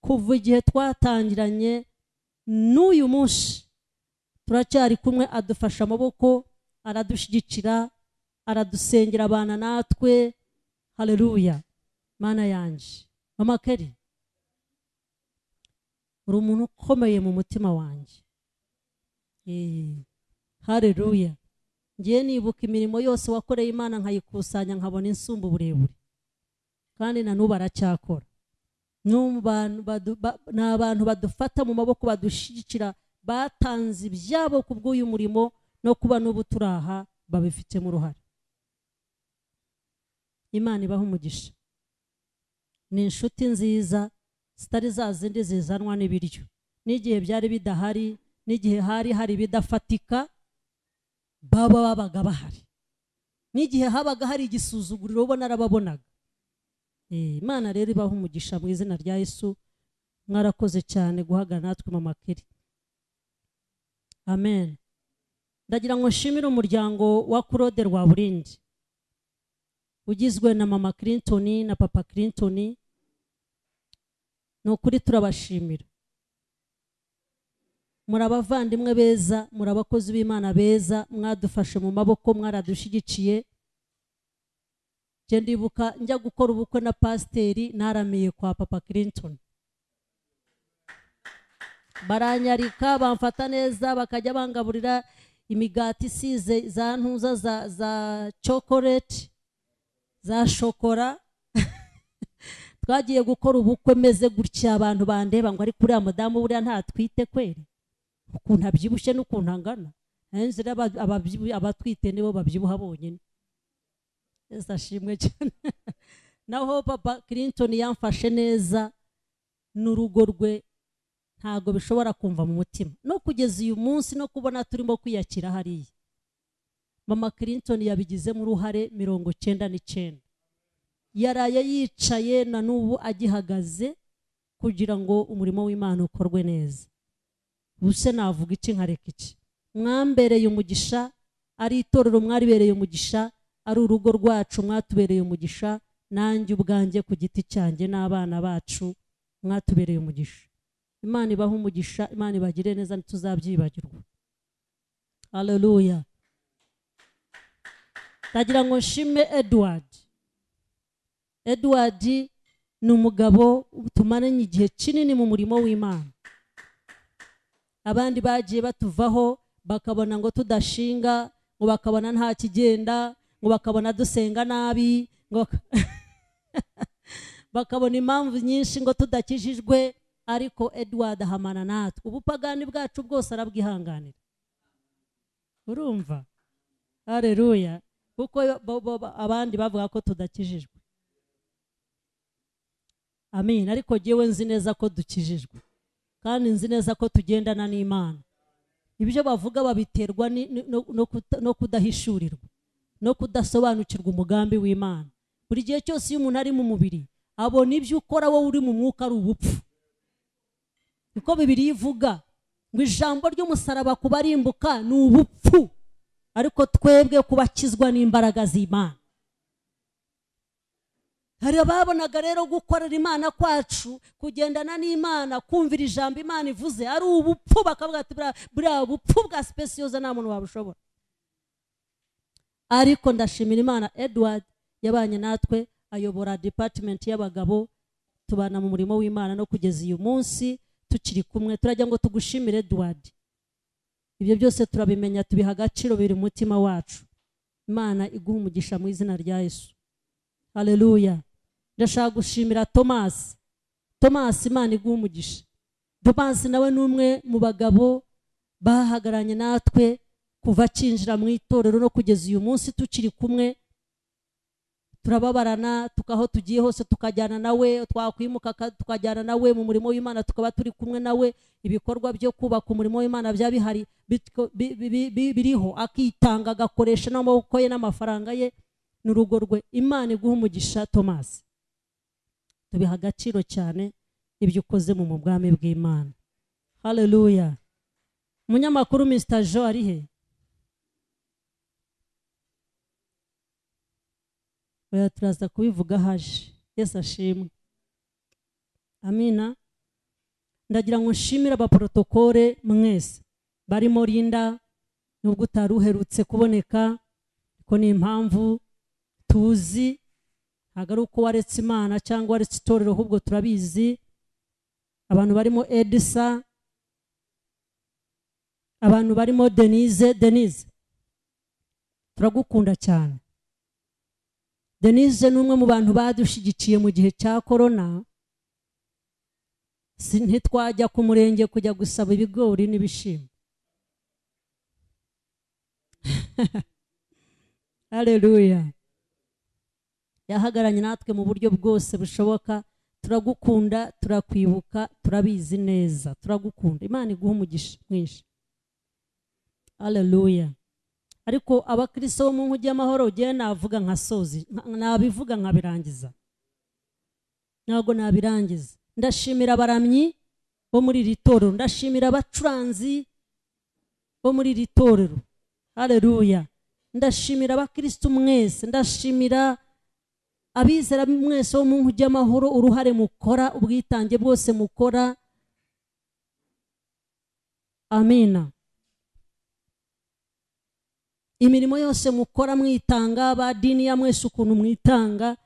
kuva igihe twatangiranye n'uyu munsi turacyari kumwe adufasha amaboko aradushyigikira aradusengera abana natwe hareruya mana yanjye mama keri uri umuntu ukomeye mu mutima wanjye hareruya ngiye nibuka imirimo yose wakoreye imana nkayikusanya nkabona insumba uburebure kandi na n'ubu aracyakora ni abantu badu- ba- ni abantu badufata mu maboko badushyigikira batanze ibyabo ku bw'uyu murimo no kuba n'ubu turi aha babifitemo uruhare imana ibaha umugisha ni inshuti nziza zitari za zindi zizanwa n'ibiryo n'igihe byari bidahari n'igihe hari hari ibidafatika baba babaga bahari n'igihe habaga hari igisuzuguriro ubona arababonaga Eh, imana rero ibaha umugisha mu izina rya yesu mwarakoze cyane guhagarara natwe mu makeri amen ndagira ngo nshimire umuryango wa kurode rwa burindi ugizwe na mama clinton na papa clinton ni ukuri turabashimira muri abavandimwe beza muri abakozi b'imana beza mwadufashe mu maboko mwaradushyigikiye njye ndibuka njya gukora ubukwe na pasiteri naramiye kwa papa clinton baranyarika bamfata neza bakajya bangaburira imigati isize za ntuza za za chocolate za shokora twagiye gukora ubukwe meze gutya abantu bandeba ngo ariko uriya mudamu buriya ntatwite kweri ukuntu abyibushye n'ukuntu angana nzira abatwite nibo babyibuha bonyine yesu ashimwe cyane naho papa clinton yamfashe neza n'urugo rwe ntabwo bishobora kumva mu mutima no kugeza uyu munsi no kubona turimo kwiyakira hariya mama clinton yabigizemo uruhare mirongo cyenda n'icyenda yaraye yicaye na n'ubu agihagaze kugira ngo umurimo w'imana ukorwe neza buse navuga iki nkareka iki mwambereye umugisha ari itorero mwaribereye umugisha ari urugo rwacu mwatubereye umugisha nanjye ubwanjye ku giti cyanjye n'abana bacu mwatubereye umugisha imana ibahe umugisha imana ibagire neza ntituzabyibagirwa haleluya ndagira ngo nshime edward edward ni umugabo tumaranye igihe kinini mu murimo w'imana abandi bagiye batuvaho bakabona ngo tudashinga ngo bakabona nta kigenda ngo bakabona dusenga nabi ngo bak- bakabona impamvu nyinshi ngo tudakijijwe ariko edward ahamana natwe ubupagani bwacu bwose arabwihanganira urumva hareruya kuko bo- bo- bo- abandi bavuga ko tudakijijwe amen ariko ngewe nzi neza ko dukijijwe kandi nzi neza ko tugendana n'imana ibyo bavuga babiterwa ni- ni- no- no kuta- no kudahishurirwa no kudasobanukirwa umugambi w'imana buri gihe cyose iyo umuntu ari mu mubiri abona ibyo ukora wowe uri mu mwuka ari ubupfu niko bibiri ivuga ngo ijambo ry'umusaraba kubarimbuka ni ubupfu ariko twebwe kubakizwa n'imbaraga z'imana hari ababonaga rero gukorera imana kwacu kugendana n'imana kumvira ijambo imana ivuze ari ubupfu bakavuga ati "Buriya- buriya bupfu bwa sipesiyoza nta muntu wabushobora ariko ndashimira imana edward yabanye natwe ayobora depatimenti y'abagabo tubana mu murimo w'imana no kugeza uyu munsi tukiri kumwe turajya ngo tugushimire edward ibyo byose turabimenya tubiha agaciro biri mu mutima wacu imana iguha umugisha mu izina rya yesu haleluya ndashaka gushimira tomasi tomasi imana iguha umugisha tomasi nawe ni umwe mu bagabo bahagaranye natwe kuva akinjira mu itorero no kugeza uyu munsi tukiri kumwe turababarana tukaho tugiye hose tukajyana nawe twakwimuka ka- tukajyana nawe mu murimo w'imana tukaba turi kumwe nawe ibikorwa byo kubaka umurimo w'imana byaba bihari bityo- bi- bi- bi- biriho akitanga agakoresha n'amaboko ye n'amafaranga ye n'urugo rwe imana iguha umugisha tomasi tubiha agaciro cyane ibyo ukoze mu bwami bw'imana haleluya umunyamakuru mr jo ari he oya turaza kubivuga haje yesu ashimwe amina ndagira ngo nshimire abaporotokore mwese barimo rinda nubwo utari uherutse kuboneka ko ni impamvu tuzi ntabwo ari uko waretse imana cyangwa waretse itorero ahubwo turabizi abantu barimo edisa abantu barimo denise denise turagukunda cyane denise ni umwe mu bantu badushyigikiye mu gihe cya korona Si- ntitwajya ku murenge kujya gusaba ibigori n'ibishimbo hareruya yahagaranye natwe mu buryo bwose bushoboka turagukunda turakwibuka turabizi neza turagukunda imana iguha umugisha mwinshi haleluya ariko abakristo bo mu nkugi y'amahoro ugiye navuga nkasozi nka- nabivuga nkabirangiza ntabwo nabirangiza ndashimira abaramyi bo muri iri torero ndashimira abacuranzi bo muri iri torero haleluya ndashimira abakristo mwese ndashimira abizera mwese bo mu nkugi y'amahoro uruhare mukora ubwitange bwose mukora amina imirimo yose mukora mwitanga abadini ya mwese ukuntu mwitanga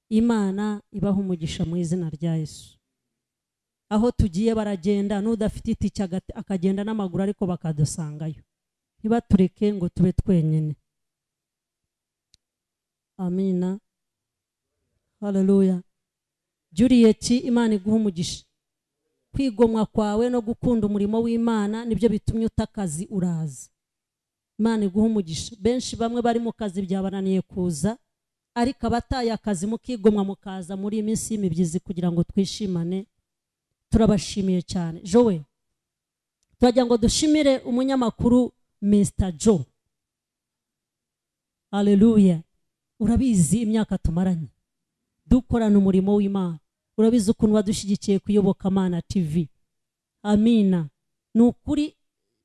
imana ibaha umugisha mu izina rya yesu aho tugiye baragenda n'udafite itike agati- akagenda n'amaguru ariko bakadusangayo ntibatureke ngo tube twenyine amina haleluya juriyeti imana iguha umugisha kwigomwa kwawe no gukunda umurimo w'imana nibyo bitumye uta akazi uraza imana iguha umugisha benshi bamwe bari mu kazi byabananiye kuza ariko abataye akazi mukigomwa mukaza muri iyi minsi y'imibyizi kugira ngo twishimane turabashimiye cyane jowe turagira ngo dushimire umunyamakuru Mr jo aleluya urabizi imyaka tumaranye dukorana umurimo w'imana urabizi ukuntu wadushyigikiye ku iyobokamana tv amina ni ukuri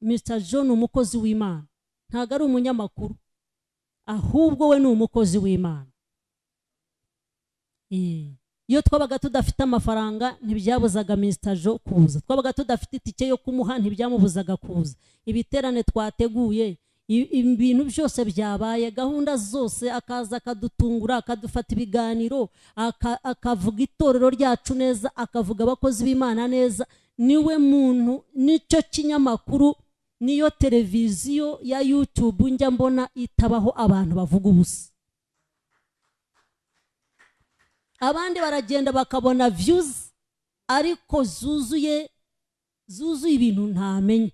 Mr jo ni umukozi w'imana ntabwo ari umunyamakuru ahubwo we ni umukozi w'imana Eh, iyo twabaga tudafite amafaranga ntibyabuzaga Mr. jo kuza twabaga tudafite itike yo kumuha ntibyamubuzaga kuza ibiterane twateguye i- ibintu byose byabaye gahunda zose akaza akadutungura akadufata ibiganiro aka- akavuga itorero ryacu neza akavuga abakozi b'imana neza niwe muntu nicyo kinyamakuru niyo televiziyo ya YouTube njya mbona itabaho abantu bavuga ubusa abandi baragenda bakabona views ariko zuzuye zuzuye ibintu ntamenye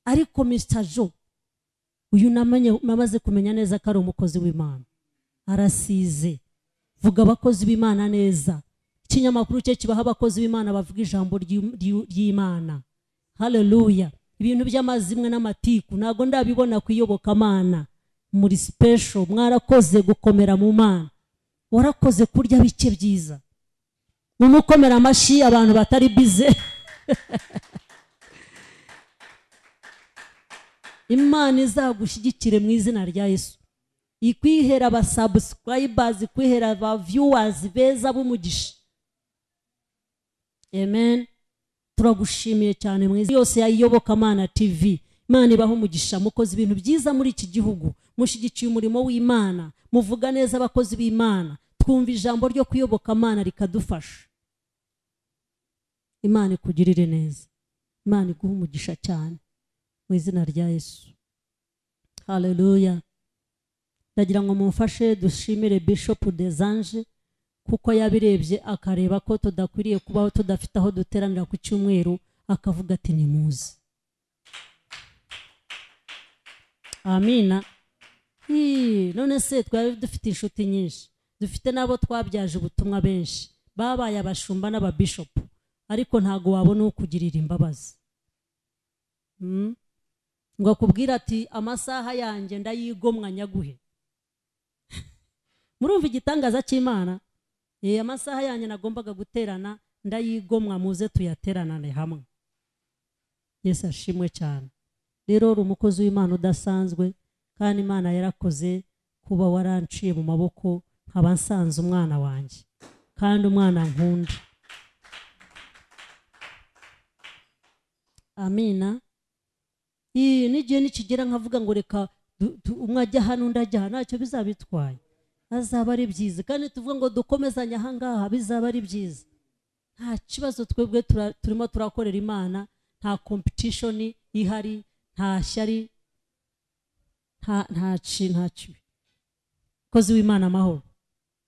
ariko Mr. Jo uyu namenye namaze kumenya neza ko ari umukozi w'Imana arasize vuga abakozi b'Imana neza ikinyamakuru cye kibaha abakozi b'Imana bavuga ijambo ry'Im- ry'u- ry'Imana haleluya ibintu by'amazimwe n'amatiku ntabwo ndabibona ku iyobokamana muri sipesho mwarakoze gukomera mu mana warakoze kurya bike byiza mumukomera amashyi abantu batari bize imana izagushyigikire mu izina rya yesu ikwihera abasabusikurayibazi ikwihera ba viewers beza b'umugisha amen turagushimiye cyane mu izina yose ya iyobokamana tv imana ibaho umugisha mukoze ibintu byiza muri iki gihugu mushyigikiye umurimo w'imana muvuga neza abakozi b'imana twumva ijambo ryo kuyobokamana rikadufasha imana ikugirire neza imana iguhe umugisha cyane mu izina rya yesu haleluya ndagira ngo mumfashe dushimire bishop desanje kuko yabirebye akareba ko tudakwiriye kubaho tudafite aho duteranira ku cyumweru akavuga ati nimuze amina Hii, none se twari dufite inshuti nyinshi dufite n'abo twabyaje ubutumwa benshi babaye abashumba n'ababishopu ariko ntago wabona ukugirira imbabazi Mm. ngo akubwire ati amasaha yanjye ndayigomwa nyaguhe murumva igitangaza cy'imana Eh, amasaha yanjye nagombaga guterana ndayigomwa muze tuyateranane hamwe yesu ashimwe cyane rero uri umukozi w'imana udasanzwe kandi imana yarakoze kuba waranciye mu maboko nkaba nsanze umwana wanjye kandi umwana nkunda amina Ii, n'igihe nikigera nkavuga ngo reka du- du- umwe ajya hano undi ajya hano ntacyo bizabitwaye azaba ari byiza kandi tuvuga ngo dukomezanye ahangaha bizaba ari byiza nta kibazo twebwe tura- turimo turakorera imana nta kompetishoni ihari nta shyari nta nta ki nta kibi kozi w'imana amahoro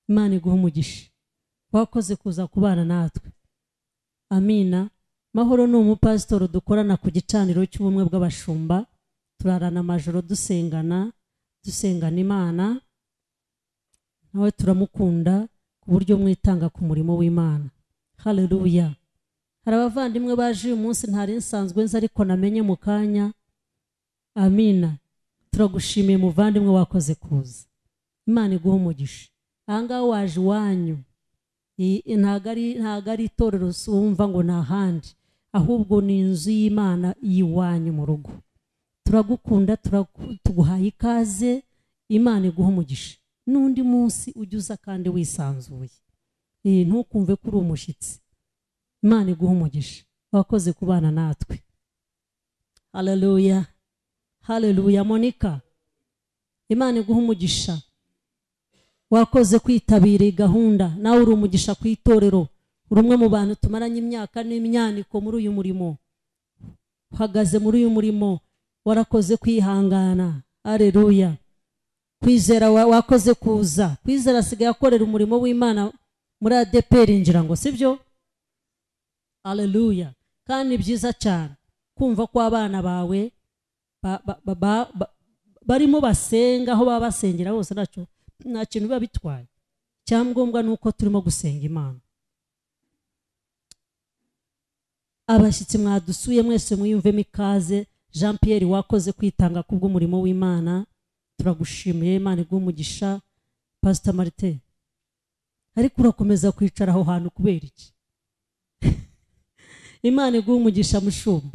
imana iguha umugisha wakoze kuza kubana natwe amina mahoro ni umupasitori dukorana ku gicaniro cy'ubumwe bw'abashumba turarana amajoro dusengana dusengana imana nawe turamukunda ku buryo mwitanga ku murimo w'imana haleluya hari abavandimwe baje uyu munsi ntari nsanzwe nzi ariko namenye mu kanya amina turagushimiye muvandimwe wakoze kuza imana iguha umugisha ahangaha waje iwanyu I- i- ntago ari ntago ari itorero si- wumva ngo ni ahandi ahubwo ni inzu y'imana y'iwanyu mu rugo turagukunda turagu- tuguhaye ikaze imana iguha umugisha n'undi munsi ujya uza kandi wisanzuye Eh, ntukumve ko uri umushyitsi imana iguha umugisha wakoze kubana natwe haleluya haleluya monika imana iguha umugisha wakoze kwitabira iyi gahunda nawe uri umugisha ku itorero uri umwe mu bantu tumaranye imyaka n'imyaniko muri uyu murimo uhagaze muri uyu murimo warakoze kwihangana areruya kwizera wa- wakoze kuza kwizera asigaye akorera umurimo w'imana muri adeperi ngira ngo sibyo areruya kandi ni byiza cyane kumva ko abana bawe ba- ba- ba- ba- ba- barimo basenga aho baba basengera hose ntacyo nta kintu biba bitwaye icyangombwa ni uko turimo gusenga imana abashyitsi mwadusuye mwese mwiyumvemo ikaze jean pierre wakoze kwitanga kubw'umurimo w'imana turagushimiye imana iguha umugisha pasita marite ariko urakomeza kwicara aho hantu kubera iki imana iguha umugisha mushumba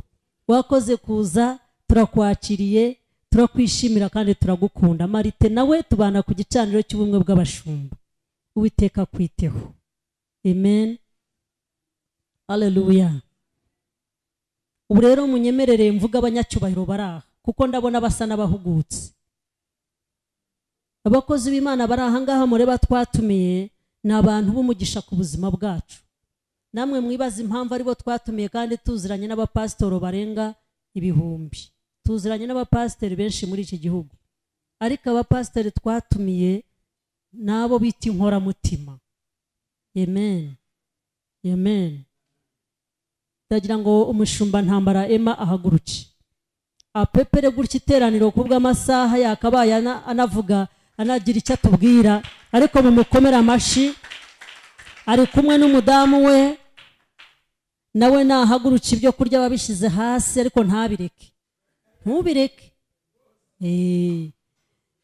wakoze kuza turakwakiriye turakwishimira kandi turagukunda marite nawe tubana ku gicaniro cy'ubumwe bw'abashumba uwiteka kwiteho amen aleluya ubu rero munyemerere mvuga abanyacyubahiro bari aha kuko ndabona basa n'abahugutse abakozi b'imana bari aha ngaha mureba twatumiye ni abantu b'umugisha ku buzima bwacu namwe mwibaze impamvu aribo twatumiye kandi tuziranye n'abapasitoro barenga ibihumbi tuziranye n'abapasiteri benshi muri iki gihugu ariko abapasiteri twatumiye ni abo bita inkoramutima amen amen ndagira ngo umushumba ntambara ema ahaguruke apepere gutya iteraniro kubwo amasaha yakabaye ana- anavuga anagira icyo atubwira ariko mumukomere amashyi ari kumwe n'umudamu we nawe nahaguruke ibyo kurya wabishyize hasi ariko ntabireke ntubireke Eh,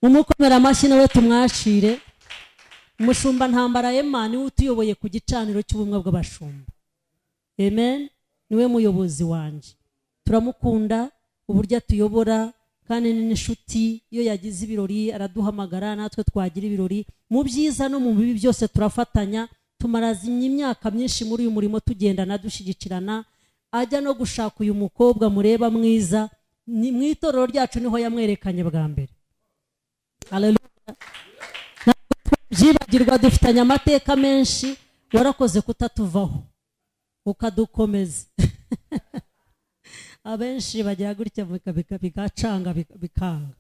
mumukomere amashyi nawe tumwakire umushumba ntambara ema niwe utuyoboye ku gicaniro cy'ubumwe bw'abashumba amen niwe muyobozi wanjye turamukunda uburyo atuyobora kandi ni n'inshuti iyo yagize ibirori araduhamagara natwe twagira ibirori mu byiza no mu bibi byose turafatanya tumaraza imyaka myinshi muri uyu murimo tugendana dushyigikirana ajya no gushaka uyu mukobwa mureba mwiza ni mu itorero ryacu niho yamwerekanye bwa mbere Hallelujah. Ntabwo tubyibagirwa dufitanye amateka menshi warakoze kutatuvaho ukadukomeza abenshi bagira gutya bika- bika- bigacanga bika- bikanga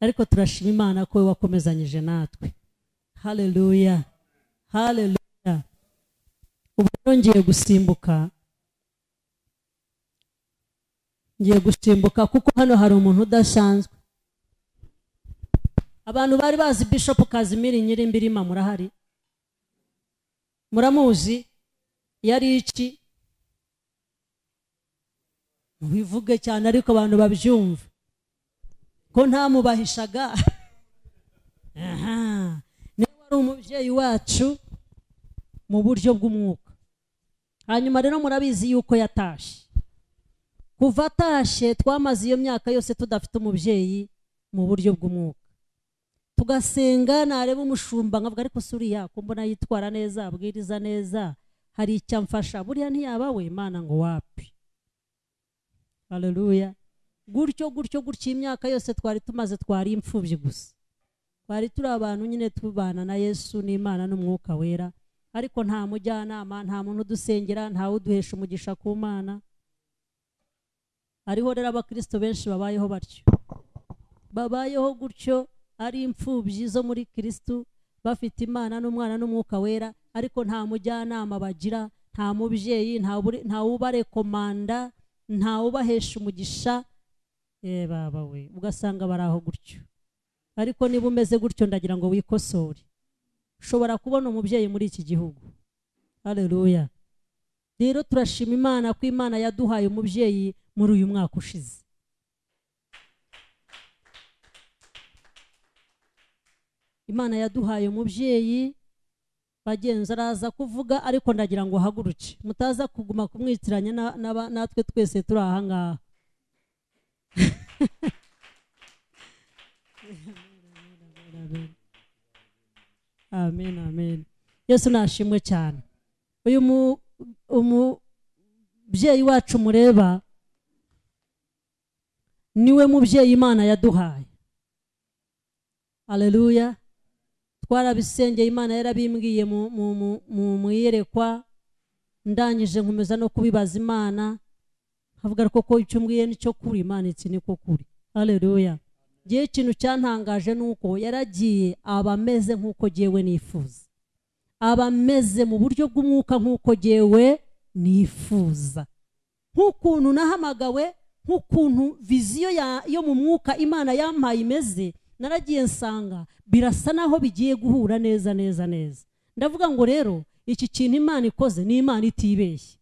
ariko turashima imana ko we wakomezanyije natwe haleluya haleluya ubu rero ngiye gusimbuka ngiye gusimbuka kuko hano hari umuntu udasanzwe abantu bari bazi bishop kazimiri nyirimbirima murahari muramuzi yari iki mubivuge cyane ariko abantu babyumva ko ntamubahishaga aha niwe wari umubyeyi wacu mu buryo bw'umwuka hanyuma rero murabizi yuko yatashye kuva atashye twamaze iyo myaka yose tudafite umubyeyi mu buryo bw'umwuka tugasenga nareba umushumba nkavuga ariko si uriya ko mbona yitwara neza abwiriza neza hari icyo amfasha buriya ntiyaba we imana ngo wapi haleluya gutyo gutyo gutyo iyi myaka yose twari tumaze twari imfubyi gusa twari turi abantu nyine tubana na yesu n'imana n'umwuka wera ariko nta mujyanama nta muntu udusengera ntawe uduhesha umugisha ku mana hariho rero abakristo benshi babayeho batyo babayeho gutyo ari imfubyi zo muri kirisitu bafite imana n'umwana n'umwuka wera ariko nta mujyanama bagira nta mubyeyi nta buri- nta ubarekomanda nta ubahesha umugisha eh baba we ugasanga bari aho gutyo ariko niba umeze gutyo ndagira ngo wikosore ushobora kubona umubyeyi muri iki gihugu haleluya rero turashima imana ko imana yaduhaye umubyeyi muri uyu mwaka ushize imana yaduhaye umubyeyi bagenzi araza kuvuga ariko ndagira ngo haguruke mutaza kuguma kumwitiranya na- n'aba- natwe twese turi aha ngaha amen amen yesu nashimwe cyane uyu mu- umubyeyi wacu mureba niwe mubyeyi imana yaduhaye aleluya twarabisengeye imana yarabimbwiye mu- mu- mu- mu- mu iyerekwa ndangije nkomeza no kubibaza imana nkavuga ariko ko icyo mbwiye nicyo kuri imana iki niko kuri hareruya ngewe ikintu cyantangaje ni uko yaragiye aba ameze nk'uko ngewe nifuza aba ameze mu buryo bw'umwuka nk'uko ngewe nifuza nk'ukuntu nahamagawe nk'ukuntu viziyo ya- yo mu mwuka imana yampaye imeze naragiye nsanga birasa naho bigiye guhura neza neza neza ndavuga ngo rero iki kintu imana ikoze ni imana itibeshye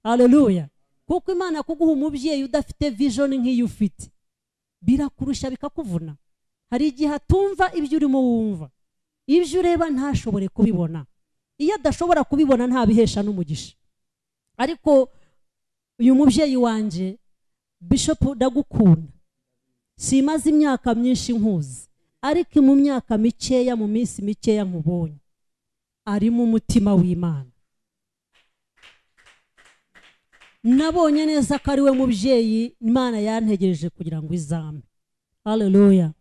hareruya kuko imana kuguha umubyeyi udafite vijoni nk'iyo ufite birakurusha bikakuvuna hari igihe atumva ibyo urimo wumva ibyo ureba ntashobore kubibona iyo adashobora kubibona ntabihesha n'umugisha ariko uyu mubyeyi wanjye bishopu ndagukunda simaze imyaka myinshi nkuzi ariko mu myaka mikeya mu minsi mikeya nkubonye arimo umutima w'imana nabonye neza ko ari we mubyeyi imana yantegereje kugira ngo izame hareruya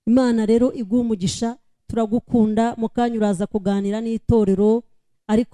imana rero iguha umugisha turagukunda mu kanya uraza kuganira n'itorero ariko